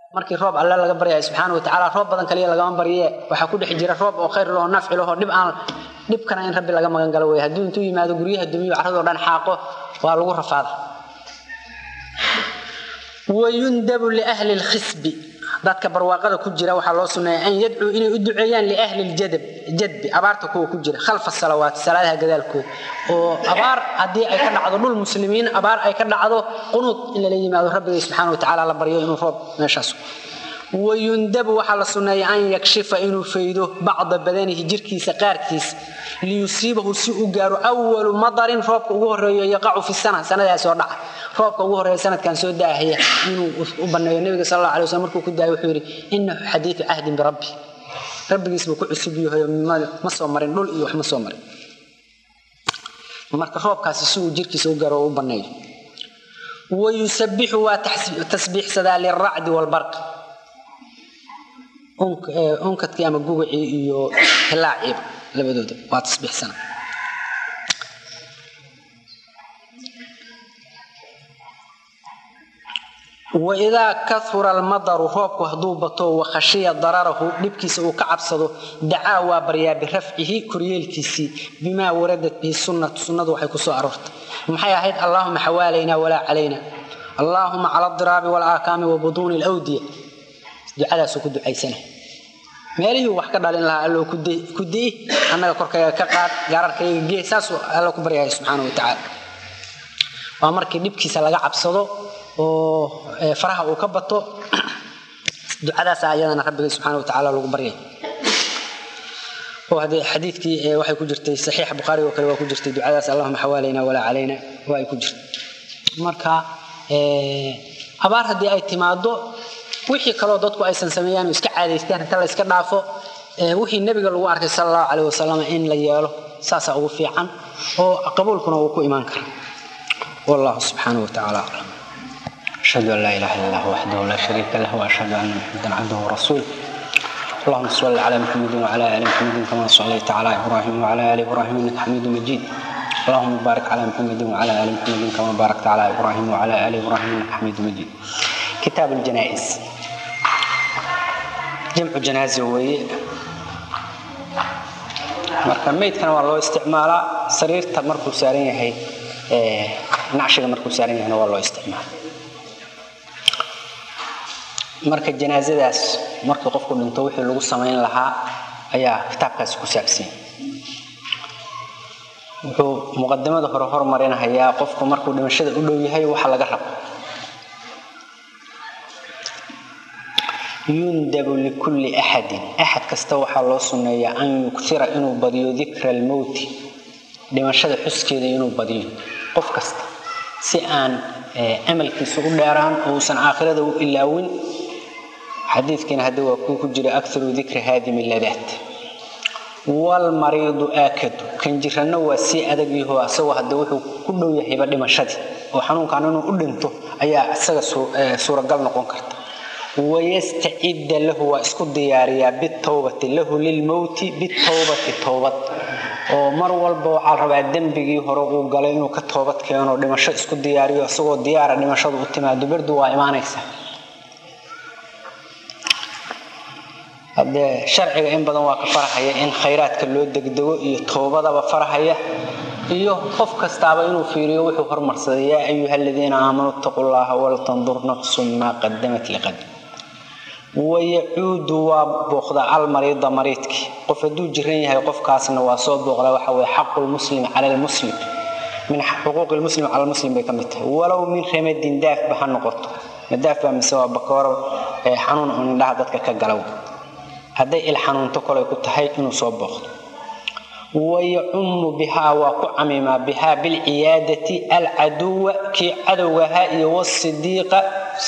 markii roob alle laga baryayo subxaana wa tacaala roob badan kaliya lagama barye waxaa ku dhex jira roob oo khayr lahoo nafci lahoo dhib aan dhibkana in rabbi laga magan galo wey hadduu intuu yimaado guryaha dumiyo carradoo dhan xaaqo waa lagu rafaada wayundabu liahli lkhisbi dadka barwaaqada ku jira waxaa loo suneeya an yadcuu inay u duceeyaan liahli ljadab jadbi abaarta kuwa ku jira khalfa salawaat salaadaha gadaalkooda oo abaar haddii ay ka dhacdo dhul muslimiin abaar ay ka dhacdo qunuud in lala yimaado rabbigay subxaana watacaala la baryo inuu roob meeshaas wayundabu waxaa la sunneeya an yakshifa inuu faydo bacda badanihi jirkiisa qaarkiisa liyusiibahu si u gaaro awalu madarin roobka ugu horeeyo yaqacu fi sana sanadaas oo dhaca roobka ugu horeeya sanadkan soo daahaya inuu u baneeyo nabiga sal alla alay waslam markuu ku daaya wuxuu yidhi inahu xadiidu cahdin birabbi rabbigiis buu ku cusub yahay ma soo marin dhul iyo wax ma soo marin marka roobkaasi si uu jirkiisa u gaaro oo u baneeyo wayusabixu waa tasbiixsadaa liracdi walbarqi onkadkii ama gugacii iyo hilaaciiba labadooda waa tasbiixsana waidaa kahura almadaru roobku hadduu bato wakhashiya dararahu dhibkiisa uu ka cabsado dacaa waa baryaa birafcihi koryeelkiisii bimaa waradat bihi sunnatu sunnadu waxay kusoo aroortay maxay ahayd allaahuma xawaalaynaa walaa calayna allaahuma cala adiraabi walaakaami wa buduuni lwdiya ducadaasuu ku ducaysana meelihii wax ka dhalin lahaa alloo ku di'i annaga korkayga ka qaad gaararkayga gee saasuu alla ku baryahay subxaana wa tacaala waa markii dhibkiisa laga cabsado oo faraha uu ka bato ducadaas ayadana rabbiga subxaana wa tacaala lagu baryay oo haddee xadiidkii waxay ku jirtay saxiixa bukhaari oo kale waa ku jirtay ducadaas allahuma xawaalayna walaa calayna waa ay ku jirtay marka abaar haddii ay timaado wixii kaloo dadku aysan sameeyaan iska caadaystaan inta la iska dhaafo wixii nebiga lagu arkay sala allahu caleyh wasalam in la yeelo saasaa ugu fiican oo qabuulkuna uu ku imaan kara wallahu subxaanahu watacaala aclam ashhadu an laa ilaha illa allah waxdahu laa shariika lah waashhadu anna maxamedan cabduhu warasuul اللهم صل على محمد وعلى ال محمد كما صليت على ابراهيم وعلى ال ابراهيم انك حميد مجيد اللهم بارك على محمد وعلى ال محمد كما باركت على ابراهيم وعلى ال ابراهيم انك حميد مجيد كتاب الجنائز jamcu janaaze weeye marka maydkana waa loo isticmaalaa sariirta markuu saaran yahay nacshiga markuu saaran yahayna waa loo isticmaala marka janaasadaas markii qofku dhinto wixii lagu samayn lahaa ayaa kitaabkaasi ku saabsan wuxuu muqadimada hore hormarinahayaa qofku markuu dhimashada u dhow yahay waxa laga rabo yundabu likulli axadin axad kasta waxaa loo sunneeyaa an yuktira inuu badiyo dikra almowti dhimashada xuskeeda inuu badiyo qof kasta si aan amalkiisa u dheeraan oo uusan aakhirada u ilaawin xadiidkiina hadda waa kuu ku jira akaru dikri haadimi ladaat walmariidu aakadu kan jiranna waa sii adag yaho asagoo hadda wuxuu ku dhow yahayba dhimashadii oo xanuunkan inuu u dhinto ayaa isaga suuragal noqon karta wayastacida lahu waa isku diyaariyaa bitowbati lahu lilmowti bitowbati towbad oo mar walba waxaa rabaa dembigii hore uu galay inuu ka toobad keeno dhimasho isku diyaariyo isagoo diyaara dhimashadu u timaado berdu waa imaanaysa hadee sharciga in badan waa ka farahaya in khayraadka loo degdego iyo towbadaba farahaya iyo qof kastaaba inuu fiiriyo wuxuu hormarsaday yaa ayuha aladiina aamanuu itaquu llaha waltandur nafsun maa qadamat liqad wayacuudu waa booqdaa almariida mariidkii qof hadduu jiran yahay qofkaasna waa soo booqdaa waxa weye xaqu lmuslim cala lmuslim min xuquuqi lmuslim cala lmuslim bay ka mid tahay walow min ramadin daafba ha noqoto madaafba mise waa bakooro xanuun un indhaha dadka ka galow hadday il xanuunto kolay ku tahay inuu soo booqdo wayacumu bihaa waa ku camimaa bihaa bilciyaadati alcaduwa kii cadowgahaa iyo wasidiiqa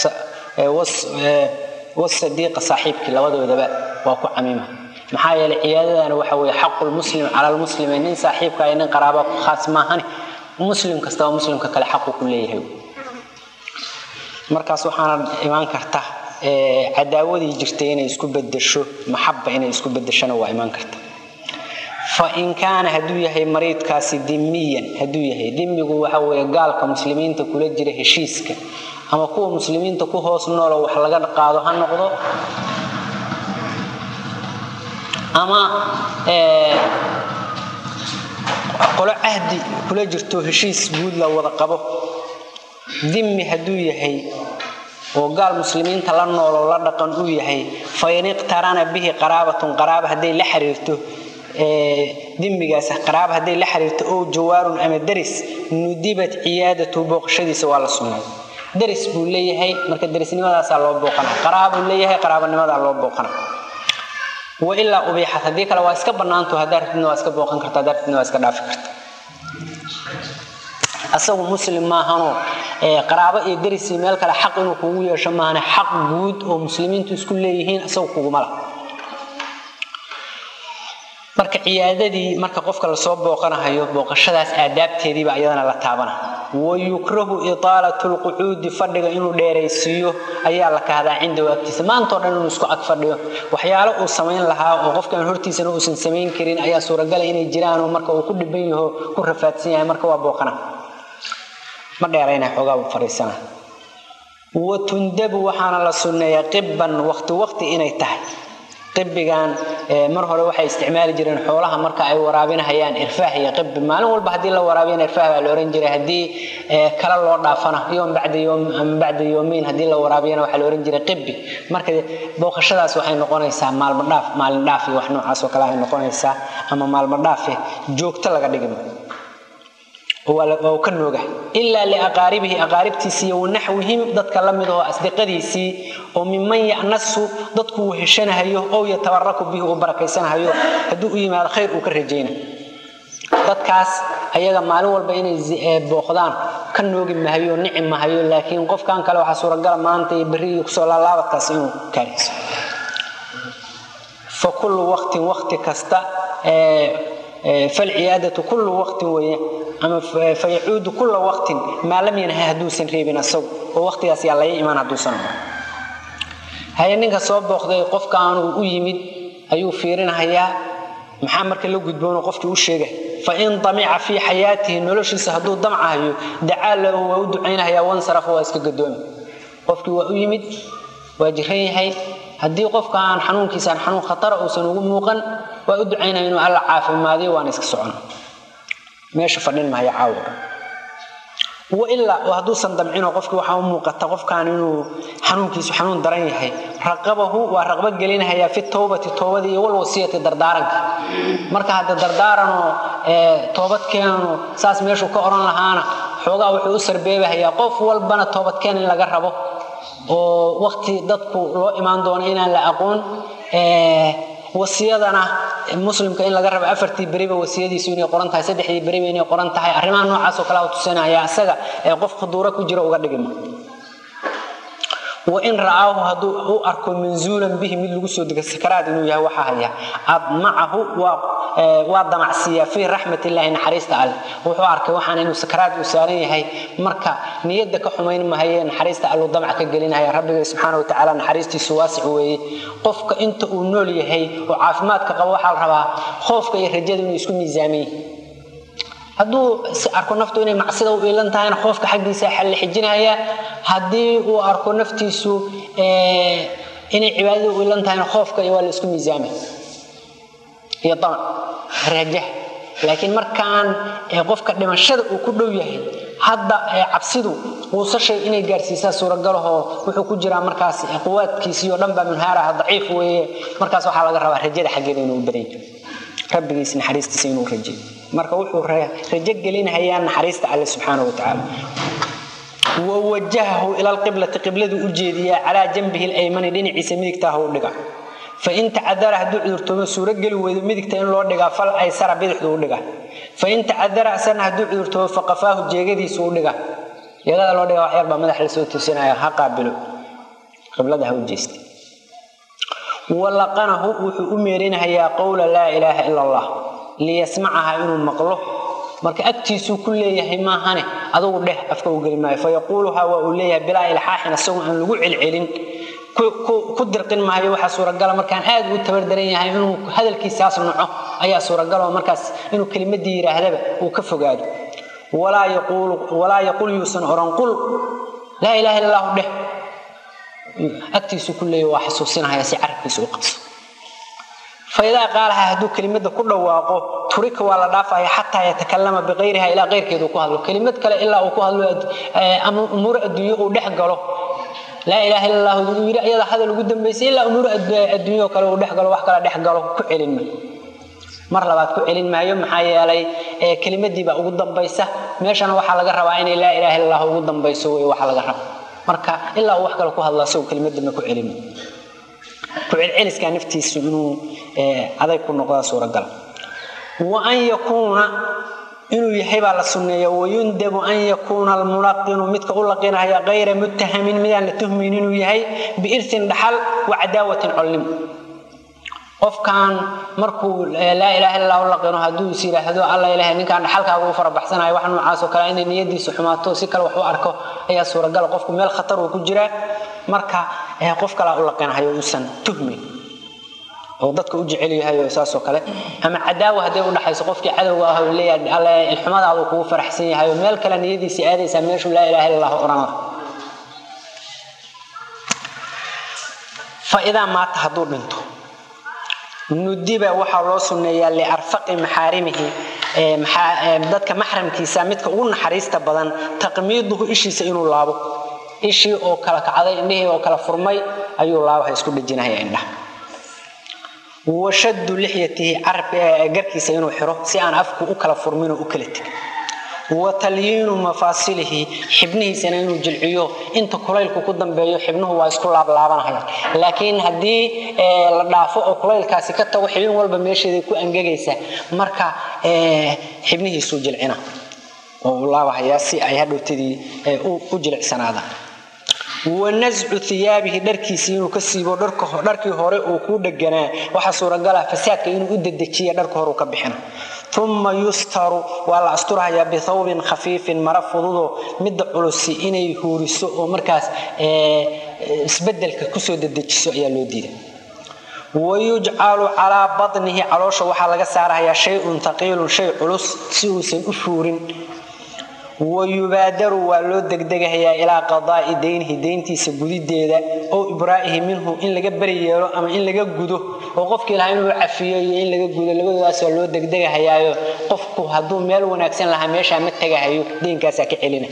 wasadiiqa saaxiibkii labadoodaba waa ku camima maxaa yeelay ciyaadadana waxa weye xaqulmuslim cala lmuslimi nin saaxiibka iyo nin qaraaba ku khaas maahani muslim kastaba muslimka kale xaqu ku leeyahay markaas waxaana imaan karta cadaawadii jirtay inay isku bedesho maxaba inay isku bedeshona waa imaan karta fain kaana hadduu yahay mariidkaasi dimiyan hadduu yahay dimigu waxa weye gaalka muslimiinta kula jira heshiiska ama kuwa muslimiinta ku hoos nooloo wax laga qaado ha noqdo ama qolo cahdi kula jirto heshiis guud la wada qabo dimmi hadduu yahay oo gaal muslimiinta la nooloo la dhaqan uu yahay fain iqtarana bihi qaraabatun qaraaba hadday la xiriirto dimmigaas qaraaba hadday la xiriirto ow jawaarun ama daris nudibat ciyaadatu booqashadiisa waa la sunnay daris buu leeyahay marka darisnimadaasaa loo booqana qaraabuu leeyahay qaraabanimadaa loo booqana wailaa ubiixat haddii kale waa iska bannaanto haddaa rabtidna waa iska booqan karta haddaa rabtidna waa iska dhaafi karta asagu muslim maahanoo qaraabo iyo darisii meel kale xaq inuu kugu yeesho maahane xaq guud oo muslimiintu isku leeyihiin asagu kuguma lah marka ciyaadadii marka qofka lasoo booqanahayo booqashadaas aadaabteediiba iyadana la taabana wayukrahu itaalatu lqucuudi fadhiga inuu dheeraysiiyo ayaa la kahdaa cindahu agtiisa maantao dhan inuu isku ag fadhiyo waxyaalo uu samayn lahaa oo qofkan hortiisana uusan samayn karin ayaa suuragala inay jiraanoo marka uu ku dhiban yaho ku rafaadsan yahay marka waa booqana ma dheerayna xoogaa uu fadhiisana watundabu waxaana la sunneeyaa qibban waqti waqti inay tahay qibigan mar hore waxay isticmaali jireen xoolaha marka ay waraabinahayaan irfaah iyo qibi maalin walba haddii la waraabiyana irfaah baa la ohan jiray haddii kala loo dhaafana yoom bacda yoom ama bacda yoomiin haddii la waraabiyana waxaa la ohan jiray qibi marka booqashadaas waxay noqonaysaa maalmo dhaaf maalin dhaaf iyo wax noocaas oo kale ay noqonaysaa ama maalmo dhaafe joogto laga dhigima waa ka nooga ilaa liaqaaribihi aqaaribtiisii iyo wanaxwihim dadka la mid oo asdiqadiisii oo miman yanasu dadku uu heshanahayo ow yatabaraku bihi uu barakaysanahayo hadduu u yimaado khayr uu ka rajayna dadkaas ayaga maalin walba inay booqdaan ka noogi mahayo nici mahayo laakiin qofkan kale waxaa suuragala maanta iyo berri iyo kusoo laalaabadkaas inuu kaarayso fa kullu waqtin waqti kasta falciyaadatu kullu waqtin weeye ama fayacuudu kulla waqtin maa lam yanha hadduusan reebin asagu oo waqtigaas yaa laga imaan hadduusan haye ninka soo booqday qofkaan uu u yimid ayuu fiirinahayaa maxaa marka la gudboonoo qofkii u sheega fain damica fii xayaatihi noloshiisa hadduu damcahayo dacaa lahu waa u ducaynahayaa wansarafa waa iska gadoomi qofkii waa u yimid waa jiran yahay haddii qofka aan xanuunkiisaan xanuun khatara uusan ugu muuqan waa u ducaynaya inuu alla caafimaadiyo waana iska socona meesha fadhin maayo caawa wailaa oo hadduusan damcinoo qofkii waxaa u muuqata qofkaan inuu xanuunkiisu xanuun daran yahay raqabahu waa raqbo gelinahayaa fi towbati toobadii iyo walwasiyati dardaaranka marka hadda dardaaranoo toobadkeenu saas meeshuu ka odhan lahaana xoogaa wuxuu u sarbeebahayaa qof walbana toobadkeen in laga rabo oo waqti dadku loo imaan doono inaan la aqoon wasiyadana muslimka in laga rabo afartii beriba wasiyadiisu inay qoran tahay saddexdii beriba inay qoran tahay arrimaha noocaasoo kale tusinaya isaga ee qof khuduuro ku jira uga dhigima wain ra'aahu hadduu u arko manzuulan bihi mid lagu soo dega sakaraad inuu yahay waxaa haya admacahu waa damacsiiyaa fii raxmat illaahi naxariista alleh wuxuu arkay waxaan inuu sakaraad uu saaran yahay marka niyadda ka xumayn mahaye naxariista alluu damac ka gelinaya rabbiga subxaana wa tacaala naxariistiisu waasic weeye qofka inta uu nool yahay oo caafimaadka qabo waxaa la rabaa khoofka iyo rajada inuu isku miisaamay hadduu arko naftu inay macsida u iilan tahayna qoofka xaggiisa xalle xijinaya haddii uu arko naftiisu inay cibaadada u iilan tahayna qoofka waa la isku miisaamay iyo damac raja laakiin markaan qofka dhimashada uu ku dhow yahay hadda cabsidu quusashay inay gaarsiisaa suuragalahoo wuxuu ku jiraa markaas quwaadkiisiioo dhan baa munhaaraha daciif weeye markaas waxaa laga rabaa rajada xaggeeda inuu baday rabbigiis naxariistiisa inuu rajeeyo marka wuxuu rajo gelinahayaa naxariista alle subxaana wa tacaala wawajahahu ila lqiblati qibladuu u jeediyaa calaa janbihi laymani dhinaciisa midigtaaha u dhiga fain tacadara hadduu cudurtoomo suurogeli weydo midigta in loo dhigaa fal aysara bidixdu u dhiga fain tacadara asarna hadduu cudurtoomo faqafaahu jeegadiisu u dhiga jeegada loo dhiga wax yar baa madax lasoo tusinaya ha qaabilo qiblada ha u jeesta walaqanahu wuxuu u meerinahayaa qowla laa ilaaha ila allah liyasmacaha inuu maqlo marka agtiisuu ku leeyahay maahane adugu dheh afka u geli maayo fayaquuluhaa waa uu leeyahay bilaa ilxaaxin asagoo aan lagu celcelin ku dirqin maayo waxaa suuragala markaan aad u tabardaran yahay inuu hadalkiisaas naco ayaa suuragaloo markaas inuu kelimadii yidhaahdaba uu ka fogaado walaa yaquul yuusan oran qul laa ilaha illa allahu dheh agtiisu ku leeya waa xasuusinahaya si carabkiisa u qabso faidaa qaalaha hadduu kelimada ku dhawaaqo turika waa la dhaafaya xataa yatakalama biqayriha ilaa keyrkeedu ku hadlo kelimad kale ilaa uu ku hadlo ama umuur adduunye uu dhex galo laa ilaha illa allah uu yidhi ayada hadal ugu dambaysay ilaa umuur adduunyo kale uu dhex galo wax kale dhex galo ku celin maayo mar labaad ku celin maayo maxaa yeelay kelimadiibaa ugu dambaysa meeshana waxaa laga rabaa inay laa ilaha illa allah ugu dambayso wey waxa laga raba marka ilaa uu wax kale ku hadlo asagoo kelimadama ku celin kucelceliska naftiisu inuu adag ku noqdaa suuragal wa an yakuuna inuu yahay baa la sunneeya wayundabu an yakuuna almunaqinu midka u laqinaya kayra muttahamin midaan la tuhmayn inuu yahay biirsin dhaxal wa cadaawatin colnimo qofkan markuu laa ilaha illa u laqino hadduu is yidhaahdo alla ilahay ninkaan dhaxalkaaga u farabaxsanayo wax noocaas oo kale inay niyadiisu xumaato si kale wax u arko ayaa suuragal qofku meel khatar uu ku jiraa marka qof kalaa u laqinahayo uusan tuhmayn oo dadka u jecel yahay oo saasoo kale ama cadaawa hadday u dhaxayso qofkii cadowga ah oo leeyahay alle ilxumadaadu kugu faraxsan yahay oo meel kale niyadiisii aadaysaa meeshuu laa ilaha illa allah odhan laha fa idaa maata hadduu dhinto nudiba waxaa loo sunneeyaa liarfaqi maxaarimihi dadka maxramkiisa midka ugu naxariista badan taqmiiduhu ishiisa inuu laabo ishii oo kala kacday indhihii oo kala furmay ayuu laabaha isku dhejinaya indhaha washaddu lixyatihi garkiisa inuu xiro si aan afku u kala furmin oo u kala tegin wa talyiinu mafaasilihi xibnihiisana inuu jilciyo inta kulaylku ku dambeeyo xibnuhu waa isku laablaabanahayaan laakiin haddii la dhaafo oo kulaylkaasi ka tago xibin walba meesheeday ku angegaysa marka xibnihiisuu jilcina oo uu laabahayaa si ay hadhowtadii u jilicsanaadaan wanascu iyaabihi dharkiisii inuu ka siibo dharkii hore uu kuu dheganaa waxaa suuragala fasaadka inuu u dedejiya dharka hore uu ka bixina uma yustaru waa la asturahayaa bithawbin khafiifin mara fududoo midda culusi inay huuriso oo markaas isbedelka kusoo dedejiso ayaa loo diida wayujcalu calaa badnihi caloosha waxaa laga saarahayaa shayun taqiilun shay culus si uusan u fuurin wayubaadaru waa loo degdegahayaa ilaa qadaa'i daynihi dayntiisa gudideeda oo ibraa'ihi minhu in laga beri yeelo ama in laga gudo oo qofkii lahaa inuu cafiyo iyo in laga gudo labadoodaas waa loo degdegahayaayo qofku hadduu meel wanaagsan lahaa meeshaa ma tegahayo daynkaasaa ka celina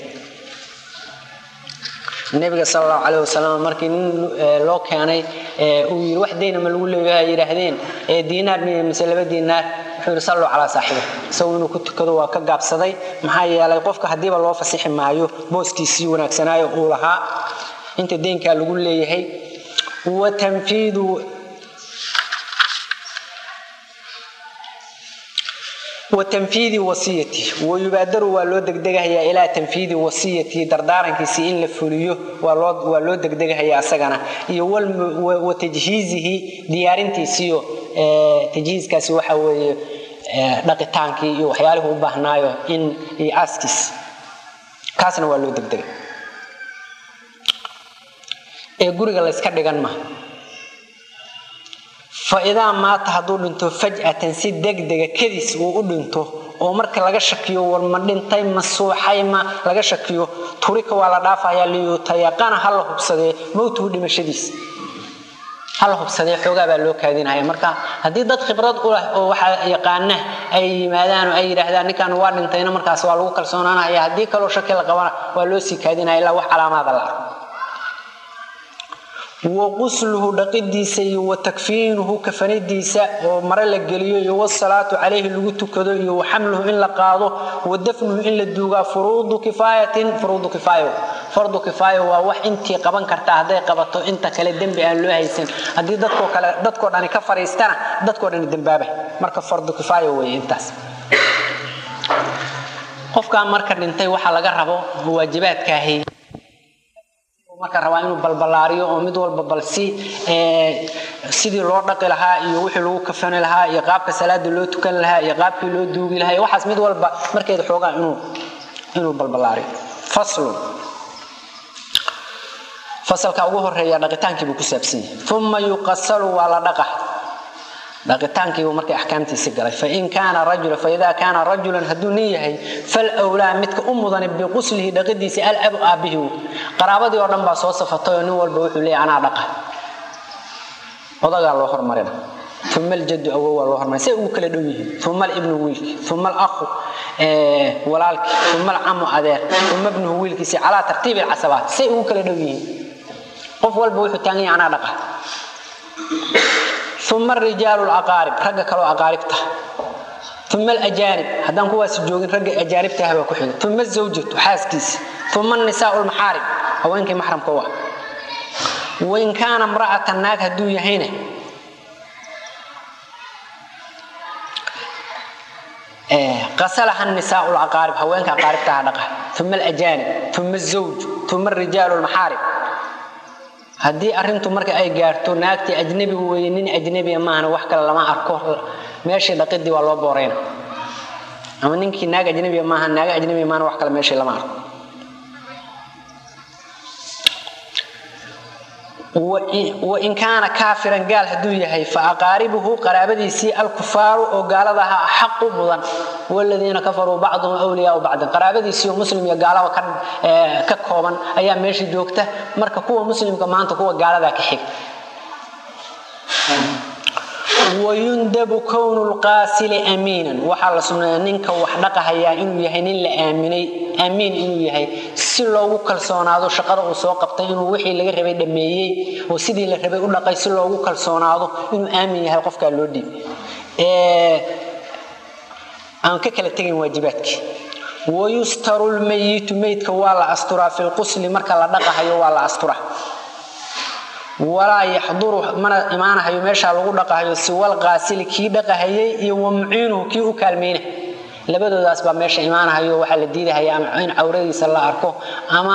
nabiga sal allahu caleyh wasalam markii nin loo keenay uu yidhi wax dayna ma lagu leeyahay yidhaahdeen diinaar mise laba diinaar wuxuu yidhi salluu calaa saaxibi isagu inuu ku tukado waa ka gaabsaday maxaa yeelay qofka haddiiba loo fasixi maayo booskiisii wanaagsanaayo uu lahaa inta deynkaa lagu leeyahay wa tanfiidu watanfiidi wasiyati wayubaadaru waa loo degdegahayaa ilaa tanfiidi wasiyati dardaarankiisii in la fuliyo waa loo degdegahayaa asagana iyo wa tajhiizihi diyaarintiisiyo tajhiiskaasi waxa weeye dhaqitaankii iyo waxyaalihii u baahnaayo in iyo aaskiis kaasna waa loo degdega ee guriga layska dhigan maha faidaa maata hadduu dhinto faj'atan si degdega kadis uu u dhinto oo marka laga shakiyo war ma dhintay ma suuxay ma laga shakiyo turika waa la dhaafayaa liyutayaqana ha la hubsadee mowtuhu dhimashadiisa ha la hubsadee xoogaa baa loo kaadinaya marka haddii dad khibrad u leh oo waxaa yaqaana ay yimaadaan oo ay yidhaahdaan ninkan waa dhintayna markaas waa lagu kalsoonaanaya haddii kaloo shaki la qabana waa loo sii kaadinaya ilaa wax calaamaada la arko wa qusluhu dhaqidiisa iyo wa takfiinuhu kafanadiisa oo mare la geliyo iyo wasalaatu calayhi lagu tukado iyo wa xamluhu in la qaado wa dafnuhu in la duugaa furuudu kifaayatin furuudu kifaayo fardu kifaayo waa wax intii qaban kartaa hadday qabato inta kale dembi aan loo haysan haddii dadkoo kale dadkoo dhani ka fariistana dadkoo dhani dembaaba marka fardu kifaayo weeye intaas qofkaa marka dhintay waxaa laga rabo waajibaadkaahi marka rabaa inuu balbalaariyo oo mid walba balsi sidii loo dhaqi lahaa iyo wixii lagu kafani lahaa iyo qaabka salaada loo tukan lahaa iyo qaabkii loo duugi lahaa iyo waxaas mid walba markeeda xoogaa inuu inuu balbalaariyo faslun fasalka ugu horeeya dhaqitaankii buu ku saabsan yahay uma yuqasalu waa la dhaqa dhaqitaankiibu markay axkaamtiisi galay fain kaana rajula faidaa kaana rajulan hadduu nin yahay falwlaa midka u mudani biquslihi dhaqidiisi alabu aabbihi qaraabadii oo dhan baa soo safatay oo nin walba wuxuu leeyahy anaa dhaqa odagaa loo hormarina uma aljaddu awow waa loo hormarin say ugu kala dhow yihiin uma alibnu wiilki uma alakhu walaalki uma alcamu adeer uma ibnuhu wiilkiisi calaa tartiibi alcasabaat say ugu kala dhow yihiin qof walba wuxuu taagan yahay anaa dhaqa uma arijaalu laqaarib ragga kaloo aqaaribta uma alajaanib haddaan kuwaas joogin ragga ajaanibtaah baa ku xiga uma azawjatu xaaskiisi uma anisaau lmaxaarib haweenkii maxramka u ah wain kaana mra'atan naag hadduu yahayna qasalaha nisaau laqaarib haweenka aqaaribtaha dhaqa uma alajaanib uma azawj uma arijaalu lmaxaarib haddii arintu marka ay gaarto naagtii ajnabigu weye nin ajnabiga maahana wax kale lama arko meeshii dhaqidii waa loo booreyna ama ninkii naag ajnabiga maaha naaga ajnabiga maahana wax kale meeshii lama arko wain kaana kaafiran gaal hadduu yahay fa aqaaribuhu qaraabadiisii alkufaaru oo gaalada ahaa xaqu mudan waladiina kafaruu bacduhum wliyaau bacdin qaraabadiisii oo muslim iyo gaalaba ka kooban ayaa meesha joogta marka kuwa muslimka maanta kuwa gaaladaa ka xig wayundabu kownu lqaasili amiinan waxaa la sunneeya ninka wax dhaqahayaa inuu yahay nin la aaminay aamiin inuu yahay si loogu kalsoonaado shaqada uu soo qabtay inuu wixii laga rabay dhameeyey oo sidii la rabay u dhaqay si loogu kalsoonaado inuu aamin yahay qofkaa loo dhiib aan ka kala tegayn waajibaadkii wayustaru lmayitu meydka waa la asturaa fi lqusli marka la dhaqahayo waa la asturaa walaa yaxduru mana imaanahayo meeshaa lagu dhaqahayo siwal qaasili kii dhaqahayay iyo wamuciinuhu kii u kaalmayna labadoodaas baa meesha imaanahayo waxaa la diidahaya ama in cawradiisa la arko ama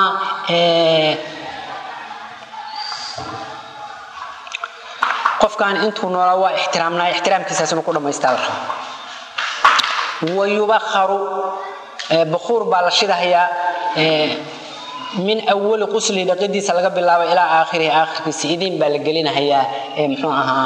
qofkan intuu noolaa waa ixtiraamnaa ixtiraamkiisaas inuu ku dhamaystaa la raba wayubakharu bakuur baa la shidahayaa min awali qusli dhaqidiisa laga bilaabo ilaa aakhirihi aakhirkiisa idin baa la gelinahayaa mxuu ahaa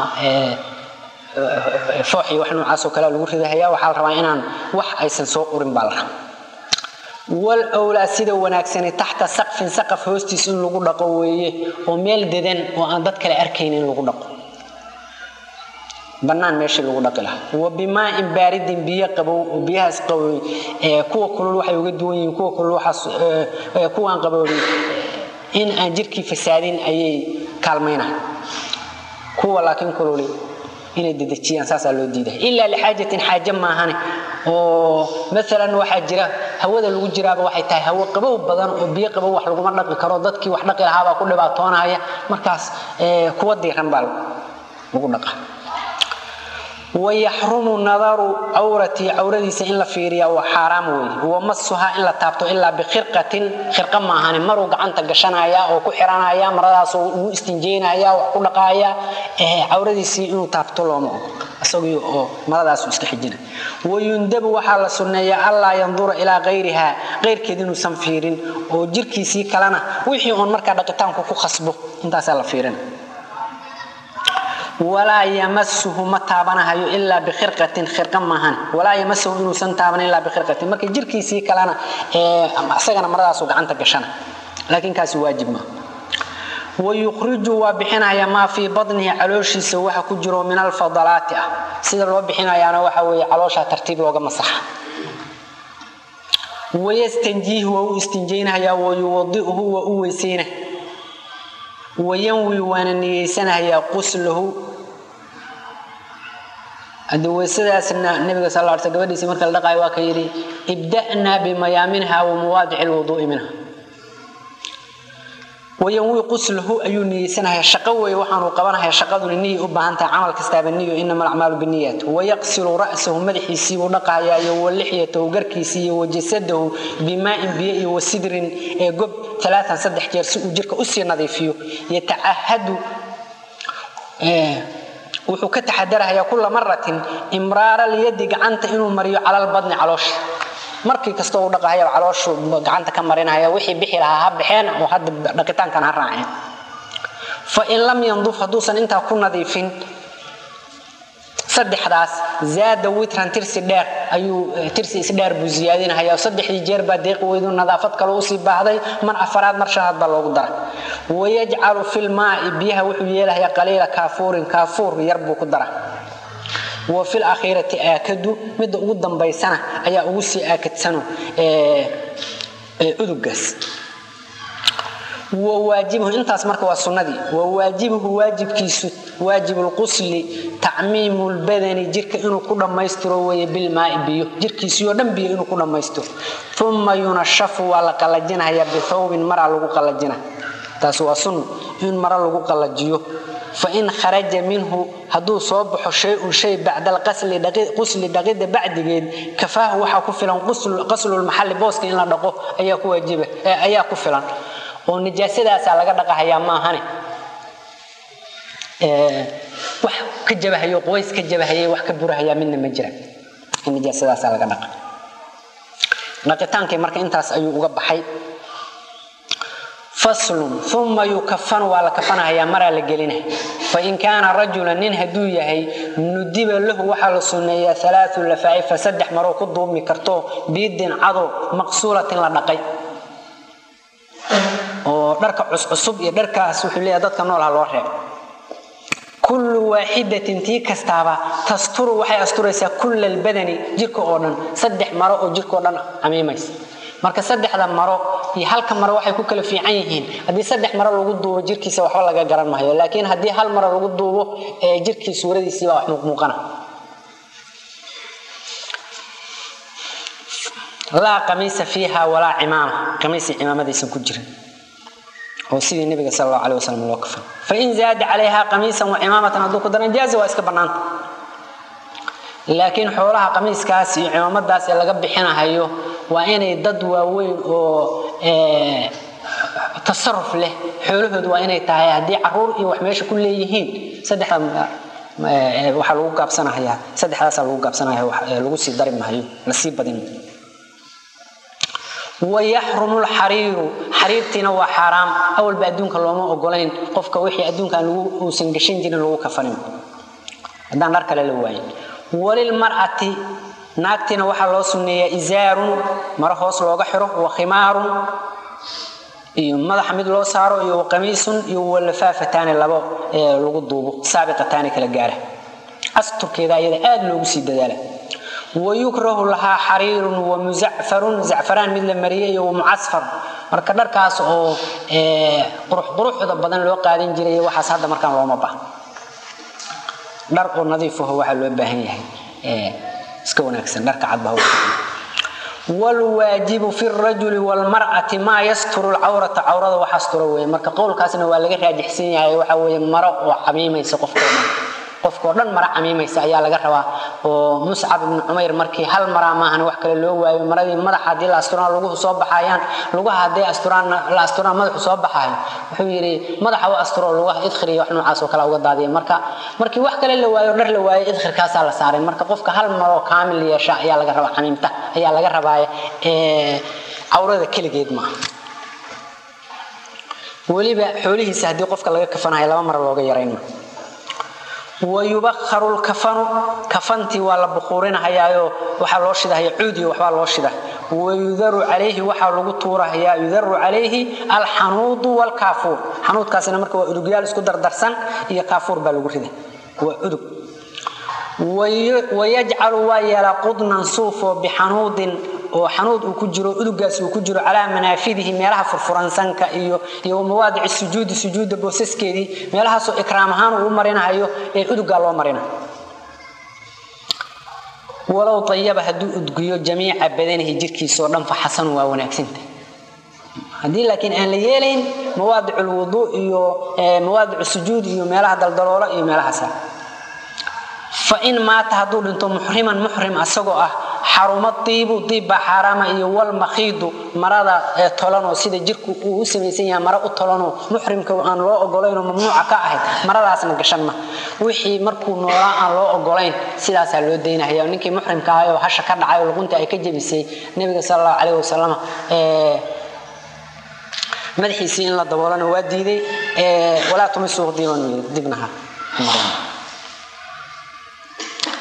foox iyo wax noocaasoo kalea lagu ridahayaa waxaa la rabaa inaan wax aysan soo urin baa la rabaa wal wlaa sida wanaagsani taxta saqfin saqaf hoostiis in lagu dhaqo weeye oo meel dedan oo aan dad kale arkayn in lagu dhaqo banaan meeshii lagu dhaqi lahaa wa bimaain baaridin biyo qabow oo biyahaas qabow kuwa kulul waxay uga duwan yihiin kuwa kulul waxaas kuwaan qaboobin in aan jirkii fasaadin ayay kaalmaynahay kuwa laakiin kululi inay dedejiyaan saasaa loo diiday ilaa lixaajatin xaaje maahane oo maalan waxaa jira hawada lagu jiraaba waxay tahay hawo qabow badan oo biyo qabow wax laguma dhaqi karo dadkii wax dhaqi lahaabaa ku dhibaatoonaya markaas kuwa diiran baa lagu dhaqa wayaxrumu nadaru cawratii cawradiisa in la fiiriya waa xaaraam weeye wamasuhaa in la taabto ilaa bikhirqatin khirqa maahane maruu gacanta gashanaya oo ku xiranaya maradaasoo ugu istinjeynaya wax ku dhaqaaya cawradiisii inuu taabto looma ogo isagii oo maradaasu iska xijina wayundabu waxaa la sunneeya allaa yandura ilaa kayriha keyrkeed inuusan fiirin oo jirkiisii kalena wixii oon markaa dhaqitaanku ku khasbo intaasaa la fiirina walaa yamasuhu ma taabanahayo ilaa bikhirqatin khirqa maahan walaa yamasuhu inuusan taaban ilaa bikhirqatin marka jirkiisii kalena isagana maradaasu gacanta gashana laakiin kaasi waajib maaha wayukhriju waa bixinaya maa fii badnihi calooshiisa waxa ku jiro min alfadalaati ah sida loo bixinayaana waxa weeye calooshaa tartiib looga masaxa wayastanjiihi waa u istinjaynahayaa wayuwadi'uhu waa u weysayna wayanwi waana niyeysanahayaa quslahu hadii weysadaasna nabiga sal l sl gabadhiisi marka la dhaqaayo waa ka yidhi ibda'naa bimayaaminha wa mawaadici lwuduu'i minha wayanwi quslahu ayuu niyeysanayaa shaqo weeye waxaanuu qabanaya shaqaduna niya u baahan tahay camal kastaaba niyo inama alacmaalu biniyaat wayaqsilu ra'sahu madaxiisii buu dhaqayaa iyo walixyatahu garkiisii iyo wajasadahu bimaa'in biyo iyo wasidrin ee gob alaaan saddex jeer si uu jirka usii nadiifiyo yatacahadu wuxuu ka taxadarahayaa kula maratin imraara lyadi gacanta inuu mariyo calalbadni caloosha markii kastoo u dhaqahaya calooshu gacanta ka marinaya wixii bixi lahaa ha baxeen oo hadda dhaqitaankan ha raaceen fain lam yanduf hadduusan intaa ku nadiifin saddexdaas zaada witran tirsi dheer ayuu tirsi isdheer buu ziyaadinahaya saddexdii jeer baa deeqi weydu nadaafad kale usii baahday mar afaraad mar shanaad baa loogu dara wayajcalu filmaai biyaha wuxuu yeelahayaa qaliila kaafuurin kaafuur yar buu ku dara wa fil akhiirati aakadu midda ugu dambaysana ayaa ugu sii aakadsano udugaas wawaajibuhu intaas marka waa sunnadii wawaajibuhu waajibkiisu waajibulqusli tacmiimu lbadani jirka inuu ku dhammaystiro weye bilmaai biyo jirkiisiioo dhan biyo inuu ku dhammaystiro uma yunashafu waa la qalajinaya bithawbin maraa lagu qalajina taas waa sunno in mara lagu qalajiyo fain kharaja minhu hadduu soo baxo shay-un shay bacda alqusli dhaqida bacdigeed kafaahu waxaa ku filan qaslulmaxalli booska in la dhaqo ayaa ku waajiba ayaa ku filan oo nijaasadaasaa laga dhaqahayaa maahane wax ka jabahayo qoys ka jabahayay wax ka burahayaa midna ma jira nijaasadaasaa laga dhaqa dhaqitaankii marka intaas ayuu uga baxay faslun uma yukafanu waa la kafanahayaa maraa la gelinaya fain kaana rajulan nin hadduu yahay nudiba lahu waxaa la sunneeyaa alaau lafaa'ifa saddex maroo ku duubmi karto biidin cadow maqsuulatin la dhaqay oo dharka cuscusub iyo dharkaas wuxuu leeyahay dadka noolha loo reeb kullu waaxidatin tii kastaaba tasturu waxay asturaysaa kulla albadani jirka oo dhan saddex maro oo jirkaoo dhan camiimaysa marka saddexda maro iyo halka maro waxay ku kala fiican yihiin haddii saddex maro lagu duubo jirkiisa waxba laga garan maayo laakiin haddii hal maro lagu duubo ee jirkii suuradiisii baa wax muuqmuuqana laa qamiisa fiiha walaa cimaama qamiisi cimaamadiisan ku jirin oo sidii nabiga sal allahu aleh wasalam loo kafan fain zaada calayha qamiisan wa cimaamatan hadduu ku daran jaaza waa iska bannaanta laakiin xoolaha qamiiskaas iyo cimaamadaas ee laga bixinahayo waa inay dad waaweyn oo tasaruf leh xoolahoodu waa inay tahay haddii caruur iyo wax meesha ku leeyihiin saddexda waxaa lagu gaabsanahayaa saddexdaasaa lagu gaabsanaya lagu sii dari mahayo lasii badin wayaxrumu lxariiru xariirtiina waa xaaraam awalba adduunka looma ogolayn qofka wixii adduunkan uusan gashan jirin lagu kafanin haddaan dhar kale la waayin walilmar'ati naagtiina waxaa loo sunneeyaa izaarun maro hoos looga xiro wa khimaarun iyo madaxa mid loo saaro iyo waqamiisun iyo walafaafataani labo lagu duubo saabiqataani kala gaara asturkeeda ayada aad loogu sii dadaala wayukrahu lahaa xariirun wa muzacfarun zacfaraan mid la mariyay iyo wamucasfar marka dharkaas oo quruxquruxda badan loo qaadan jiray waxaas hadda markaan looma baahno dhar oo nadiifaho waxaa loo baahan yahay iska wanaagsan dharka cadba wlwaajibu fi rajuli wlmar'ati maa yasturu lcawrata cawrada wax astura weye marka qowlkaasna waa laga raajixsan yahay waxa weye maro oo camiimaysa qofkao dhan qofkao dhan maro camiimaysa ayaa laga rabaa oo muscab ibnu cumayr markii hal maraa maahan wax kale loo waayo maradii madaxa haddii la asturaan luguhu soo baxayaan lugaha hadday asturaan la asturaan madaxu soo baxayo wuxuu yidhi madaxa u asturo lugaha idkhir iyo wax noocaas oo kale uga daadiya marka markii wax kale la waayo dhar la waayo idkhirkaasaa la saaray marka qofka hal maroo kaamil yeesha ayaa laga rabaa camiimta ayaa laga rabaa cawrada keligeed maaha weliba xoolihiisa haddii qofka laga kafanayo laba mara looga yarayn wayubakharu lkafanu kafantii waa la bukuurinahayaayo waxaa loo shidahaya cuud iyo waxbaa loo shida wayudaru calayhi waxaa lagu tuurahayaa yudaru calayhi alxanuudu wlkaafuur xanuudkaasina marka waa udugyaal isku dardarsan iyo kaafuur baa lagu rida waa udug wayajcalu waa yeelaa qudnan suufoo bixanuudin oo xanuud uu ku jiro udugaas uu ku jiro calaa manaafidihi meelaha furfuransanka iyo iyo mawaadici sujuudi sujuudda boosaskeedii meelahaasoo ikraam ahaan uu marinahayo ee udugaa loo marina walow ayaba hadduu udgiyo jamiica badanihi jirkiisao dhan fa xasanu waa wanaagsanta haddii laakiin aan la yeelayn mawaadic lwuduu iyo mawaadic sujuud iyo meelaha daldaloola iyo meelahaasa fain maata hadduu dhinto muxriman muxrim asagoo ah xaruma diibu diib baa xaaraama iyo walmakhiidu marada ee tolanoo sida jirku uu u samaysan yahay mara u tolanoo muxrimka aan loo ogolaynoo mamnuuca ka ahayd maradaasna gashan ma wixii markuu noolaa aan loo ogolayn sidaasaa loo daynahaya ninkii muxrimka ahay oo hasha ka dhacay oo luqunta ay ka jebisay nebiga sal allahu calayh wasalam madaxiisii in la daboolana waa diiday walaa tumisuuq diiban dibnaha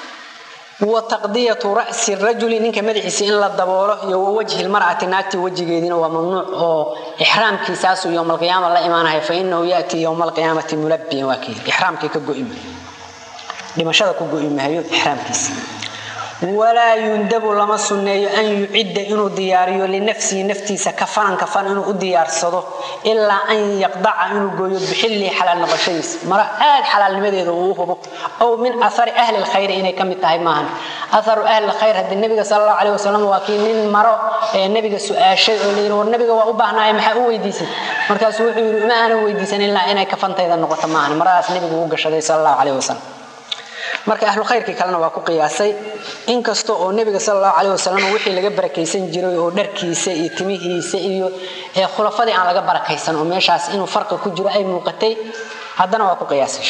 wa taqdiyatu ra'si rajuli ninka madaxiisa in la daboolo iyo wa wajhi lmar'ati naagtii wejigeediina waa mamnuuc oo ixraamkiisaasu yowma alqiyaama la imaanaya fa inahu yaatii yowma alqiyaamati mulabbiyan waa kii ixraamkii ka go'i maayo dhimashada ku go'i maayo ixraamkiisa walaa yundabu lama sunneeyo an yucidda inuu diyaariyo linafsihi naftiisa kafanan kafan inuu u diyaarsado ilaa an yaqdaca inuu gooyo bixillii xalaal noqoshadiisa mara aad xalaalnimadeeda uu hubo ow min athari ahli lkhayri inay ka mid tahay maahan atharu ahli lkhayr haddii nabiga sala allahu caleyh wasalam waa kii nin maro ee nabiga su-aashay oo layidhi war nabiga waa u baahnaaye maxaa u weydiisay markaasuu wuxuu yidhi ma aanan weydiisan ilaa inay kafantayda noqoto maahan maradaas nabigu u gashaday sala allahu caleyh wasalam marka ahlu khayrkii kalena waa ku qiyaasay inkasta oo nebiga sal allahu caleyh wasalam wixii laga barakaysan jiray oo dharkiisa iyo timihiisa iyo khulafadii aan laga barakaysan oo meeshaas inuu farqi ku jiro ay muuqatay haddana waa ku qiyaasay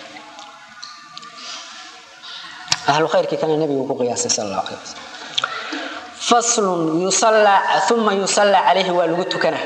ahlu khayrkii kalena nebigu ku qiyaasay sal allahu caleyh wasalam faslun yusallaa uma yusallaa calayhi waa lagu tukanaa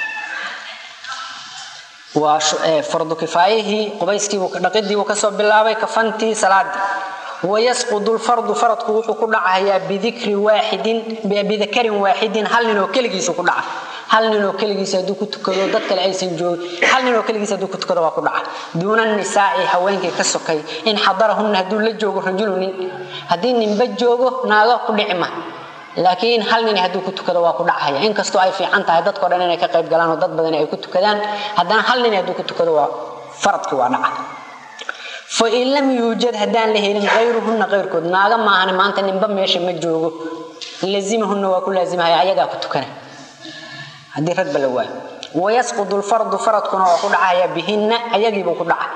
waa fardu kifaayihii qubayskiibuu dhaqidiibuu kasoo bilaabay kafantii salaadii wayasqudu lfardu faradku wuxuu ku dhacayaa bidikri waaxidin bidakarin waaxidin hal ninoo keligiisu ku dhaca hal ninoo keligiisa hadduu ku tukado dad kale aysan joogin hal ninoo keligiisa hadduu ku tukado waa ku dhaca duuna nisaa'i haweenkii ka sokay in xadarahunna hadduu la joogo rajulu nin haddii ninba joogo naaga ku dhici ma laakiin hal nin hadduu ku tukado waa ku dhacaya inkastoo ay fiican tahay dadkao dhan inay ka qayb galaan oo dad badan ay ku tukadaan haddana hal nin hadduu ku tukado waa faradkii waa dhaca fain lam yuujad haddaan la helin kayruhunna kayrkood naaga maahan maanta ninba meesha ma joogo lazimahunna waa ku laazimahaya ayagaa ku tukana haddii ragba la waayo wayasqudu lfardu faradkuna waa ku dhacaya bihinna ayagiibuu ku dhaca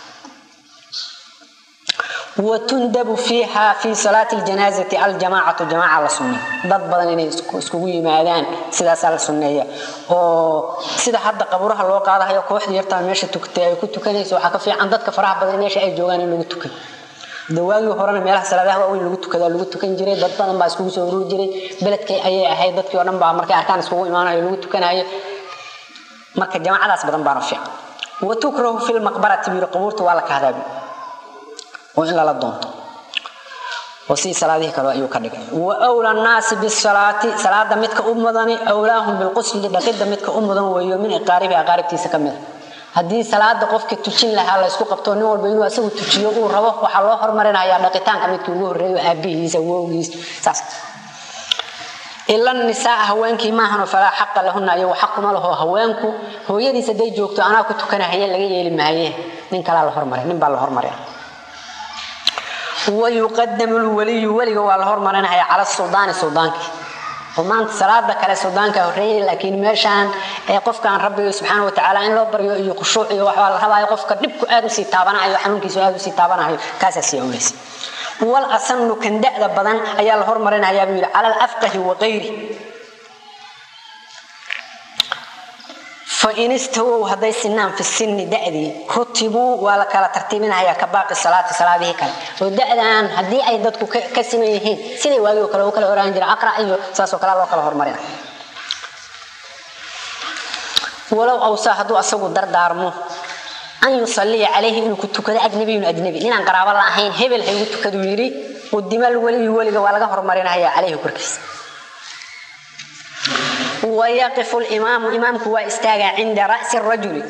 watundabu fiiha fi salaati ljanaazati aljamaacatu jamaaca la sunneeya dad badan inay iskugu yimaadaan sidaasaa la sunneeya oo sida hadda qaburaha loo qaadahayo kooxda yartaa meesha tugtay ay ku tukanayso waxaa ka fiican dadka faraha badan meesha ay joogaan in lagu tukan dawaagii horena meelaha salaadaha waaweyn lagu tukadaa lagu tukan jiray dad badan baa iskugu soo ururi jiray beledkay ayay ahayd dadkii oo dhan baa markay arkaan iskugu imaanayo lagu tukanayo marka jamaacadaas badan baana fiican watukrahu fi lmaqbarati buyiri qabuurta waa la kahdaabi oo in lala doonto oo si salaadihii kale ayuu ka dhigay wa wla nnaasi bisalaati salaada midka u mudani awlaahum bilqusli dhaqidda midka u mudan weeyo min iqaaribi aqaaribtiisa ka mida haddii salaada qofka tujin lahaa laysku qabto nin walba inuu asagu tujiyo uu rabo waxaa loo hormarinayaa dhaqitaanka midkii ugu horreeyo aabihiisa wowgiis saas ila nisaa haweenkii maahan falaa xaqa lahuna ayagu xaquma laho haweenku hooyadiis hadday joogto anaa ku tukanahaya laga yeeli maaye nin kalaa la hormaray nin baa la hormaray wayuqadamu lwaliyu weliga waa la hormarinaya cala suldaani suldaankii oo maanta salaada kale suldaanka horeeyay laakiin meeshaan ee qofkaan rabbiga subxaana watacaala in loo baryo iyo khushuuc iyo waxbaa la rabaayo qofka dhibku aad usii taabanayo xanuunkiisu aad usii taabanayo kaasaa sii awleysa wal asanu kan da'da badan ayaa la hormarinayaa buu yidhi cala alafqahi waqayri fain istawow hadday sinaan fi sinni da'dii rutibuu waa la kala tartiibinayaa ka baaqi salaati salaadihii kale oo da'dan haddii ay dadku ka siman yihiin siday waagii oo kale u kala oraan jira aqra iyo saasoo kale loo kala hormarina walow awsaa hadduu asagu dardaarmo an yusalliya calayhi inuu ku tukado ajnabiyun ajnabi ninaan qaraabo la ahayn hebel haygu tukaduu yidhi qudimal weliyu weliga waa laga hormarinayaa calayhi korkiisa wayaqifu limaamu imaamku waa istaagaa cinda ra'si rajuli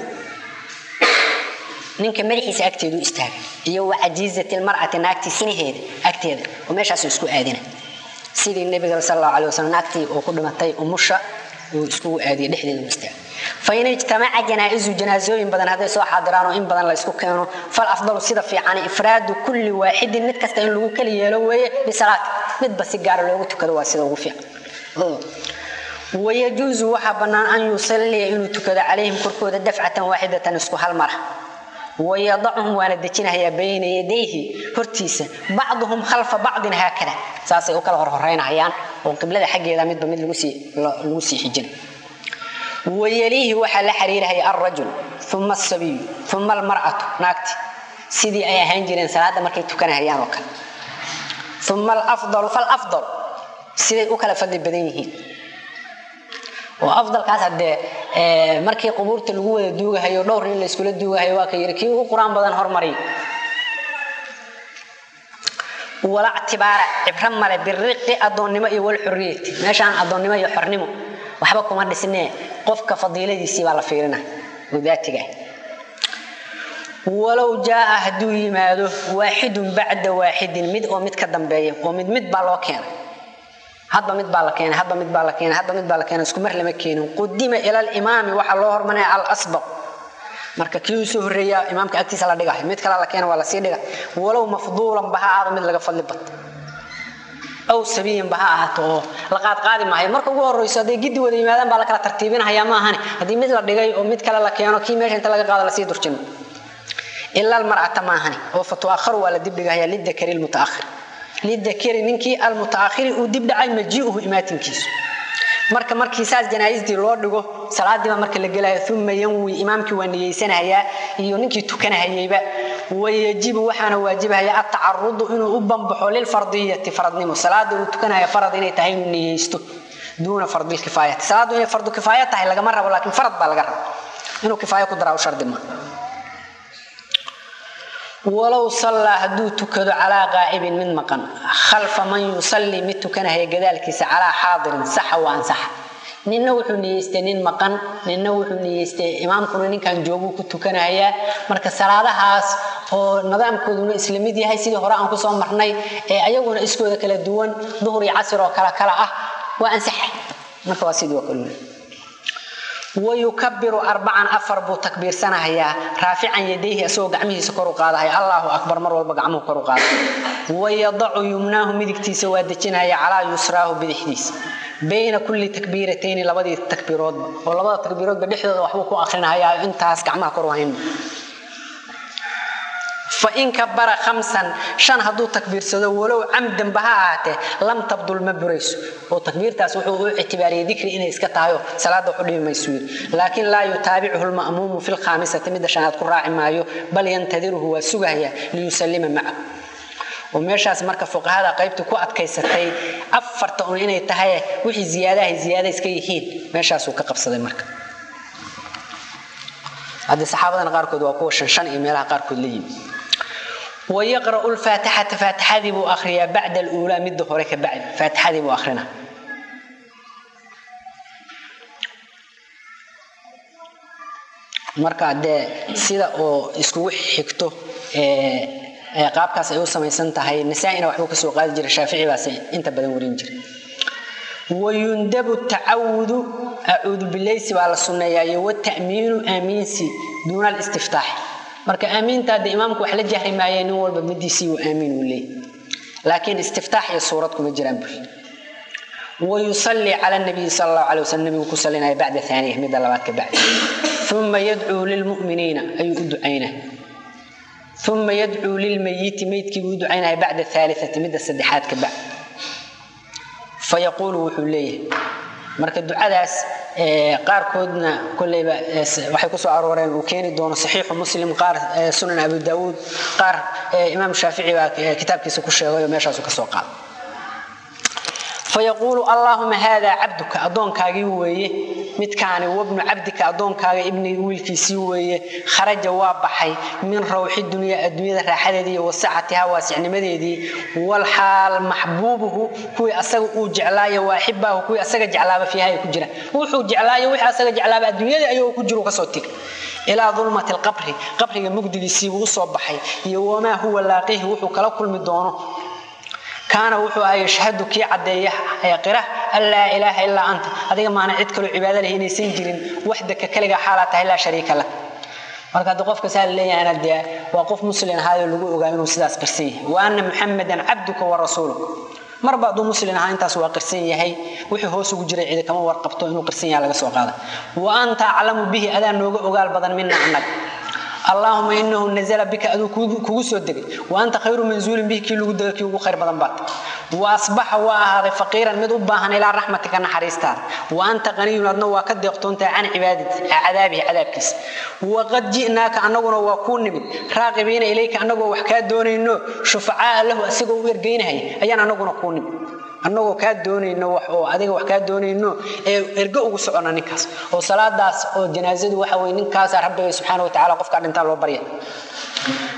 ninka madaxiisa agteedu istaaga iyo wa cajiizati lmar'ati naagtii sinaheeda agteeda oo meeshaasu isku aadina sidii nabiga sal allahu alay wasalam naagtii oo ku dhimatay umusha uu iskugu aadiya dhexdeeda u istaaga fain ijtamaca janaa'izu janaasooyin badan hadday soo xaadiraan oo in badan la isku keeno fal afdalu sida fiican ifraadu kulli waaxidin mid kasta in lagu kala yeelo weeye bisalaati midba si gaara loogu tukado waa sida ugu fiican wayajuusu waxaa bannaan an yusalliya inuu tukado calayhim korkooda dafcatan waaxidatan isku hal mara wayadacuhum waana dejinahayaa bayna yadayhi hortiisa bacduhum khalfa bacdin haakada saasay u kala horhoreynayaan oo qiblada xaggeeda midba mid lagu sii xijin wayaliihi waxaa la xiriirahaya alrajul uma asabiyu uma almar'atu naagti sidii ay ahaan jireen salaada markay tukanahayaan oo kale uma alafdalu falafdal siday u kala fadli badan yihiin oo afdalkaas haddee markii qubuurta lagu wada duugahayo dhowr nin la iskula duugahayo waa ka yiri kii ugu qur-aan badan hormariy wala ictibaara cibro male biriqi addoonnimo iyo walxurriyati meeshaan addoonnimo iyo xornimo waxba kuma dhisnee qofka fadiiladiisii baa la fiirina oo daatiga walow jaaa hadduu yimaado waaxidun bacda waaxidin mid oo mid ka dambeeya oo mid mid baa loo keenay hadba mid baa la keenay hadba mid baa la keenay hadba mid baa la keenay isku mar lama keenin qudima ila alimaami waxaa loo hormarinaya alasbaq marka kii usoo horreeya imaamka agtiisa la dhigayo mid kale la keena waa lasii dhiga walow mafduulan ba ha ahaado mid laga fadli bato aw sabiyan ba ha ahaato oo la qaadqaadi maayo marka ugu horreyso hadday giddi wada yimaadaan baa la kala tartiibinahayaa ma ahani haddii mid la dhigay oo mid kale la keeno kii meesha inta laga qaado lasii durjino ila almar'ata maahani oo fatuakharu waa la dibdhigahayaa lidakari lmutaakhir lidakari ninkii almutaakhiri uu dibdhacay majii'uhu imaatinkiisu marka markii saas janaaistii loo dhigo salaadiiba marka la gelayo uma yanwi imaamkii waa niyeysanahayaa iyo ninkii tukanahayeyba wayajibu waxaana waajibahaya atacarudu inuu u bambaxo lilfardiyati faradnimo salaada uu tukanaya farad inay tahay inuu niyeysto duuna fardilkifaayati salaadu inay fardu kifaaya tahay lagama rabo laakiin farad baa laga raba inuu kifaayo ku daraa u shardi ma walow sallaa hadduu tukado calaa qaa'ibin mid maqan khalfa man yusallii mid tukanahaya gadaalkiisa calaa xaadirin saxa wa ansaxa ninna wuxuu niyeystay nin maqan ninna wuxuu niyeystay imaamkuna ninkan jooguu ku tukanahayaa marka salaadahaas oo nidaamkooduna isla mid yahay sidii hore aan kusoo marnay ee ayaguna iskooda kala duwan duhur iyo casir oo kala kala ah waa ansaxa marka waa sidii oo kale wayukabiru arbacan afar buu takbiirsanahayaa raafican yadayhi asagoo gacmihiisa kor u qaadahaya allaahu akbar mar walba gacmuhu kor u qaada wayadacu yumnaahu midigtiisa waa dejinaya calaa yusraahu bidixdiisa bayna kulli takbiiratayni labadii takbiiroodba oo labada takbiiroodba dhexdooda waxbuu ku akrinahayaa intaas gacmaha kor u hayn fain kabara khamsan shan hadduu takbiirsado walow camdanba ha ahaatee lam tabdul ma burayso oo takbiirtaas wuxuu u ictibaariyey dikri inay iska tahayo salaada waxu dhibi maysu yiri laakiin laa yutaabichu lma'muumu fi lkhaamisati midda shanaad ku raaci maayo bal yantadiruhu waa sugahaya liyusallima maca oo meeshaas marka fuqahada qaybtii ku adkaysatay afarta un inay tahay wixii ziyaadahay ziyaada iska yihiin meeshaasuu ka qabsaday marka haddii saxaabadana qaarkood waa kuwa shan shan iyo meelaha qaarkood la yimi wayaqra'u lfaatixata faatixadii buu akhriyaa bacda aluulaa midda hore ka bacdi faatixadii buu akhrina marka dee sida oo iskugu xigto qaabkaas ay u samaysan tahay nasaa-ina waxbuu kasoo qaadi jiray shaafici baase inta badan warin jiray wayundabu tacawudu acuudu bilaysi baa la sunneeyaa iyo wata'miinu aamiinsi duuna alistiftaax marka aamiinta hadde imaamku wax la jahri maayee nin walba midiisii uu aamiin uu leeyay laakiin istiftaax iyo suurad kuma jiraan bul wayusallii cala nabiyi sala allahu calay wasalam nabigu ku salinaya bacda aaniya midda labaad ka bacdi uma yadcuu lilmu'miniina ayuu u ducaynaa uma yadcuu lilmayiti meydkii buu u ducaynaya bacda aaliati midda saddexaad ka bacdi fayaquulu wuxuu leeyahay marka ducadaas qaarkoodna koleyba waxay kusoo arooreen uu keeni doono saxiixu muslim qaar sunan abu daawuud qaar imaam shaafici baa kitaabkiisa ku sheegay oo meeshaasu kasoo qaada fayaquulu allaahuma haadaa cabduka addoonkaagii weeye midkaani wabnu cabdika addoonkaaga ibni wiilkiisii weeye kharaja waa baxay min rawxi dunyaa adduunyada raaxadeedii iyo wasacatiha waasicnimadeedii walxaal maxbuubuhu kuwii asaga uu jeclaayo waaxibaahu kuwii asaga jeclaaba fiiha ay ku jiraan wuxuu jeclaayo wixii asaga jeclaaba adduunyadii ayagoo ku jiro kasoo tig ilaa dulmati lqabri qabriga mugdigiisiibuu usoo baxay iyo wamaa huwa laaqihi wuxuu kala kulmi doono kaana wuxuu aha yashhadu kii caddeeya qira an laa ilaaha ilaa anta adiga maana cid kaloo cibaado leh inaysan jirin waxdaka kaliga xaalaa tahay laa shariika lak marka haddii qofka saa leeyahana dee waa qof muslim ahaayoo lagu ogaa inuu sidaas qirsan yahay wa anna muxamadan cabduka wa rasuuluk marba hadduu muslim ahaa intaas waa qirsan yahay wixii hoos ugu jiray cidi kama warqabto inuu qirsan yaha laga soo qaada wa anta aclamu bihi adaa nooga ogaal badan mina annaga allaahuma inahu nazla bika aduu kugu soo degay wa anta khayru manzuulin bihi kii lagu dega kii ugu khayr badan baat wa asbaxa waa ahaaday faqiiran mid u baahan ilaa raxmatika naxariistaada wa anta qaniyun adna waa ka deeqtoontahay can cadaabihi cadaabkiisa waqad ji'naaka annaguna waa kuu nimid raaqibiina ilayka annagoo wax kaa doonayno shufacaa lahu asigoo u ergeynahaya ayaan annaguna kuu nimid annagoo kaa doonayno wax oo adiga wax kaa doonayno ee ergo ugu socona ninkaas oo salaadaas oo janaasadu waxa weye ninkaasa rabbiga subxaana wa tacala qofka dhintaa loo barya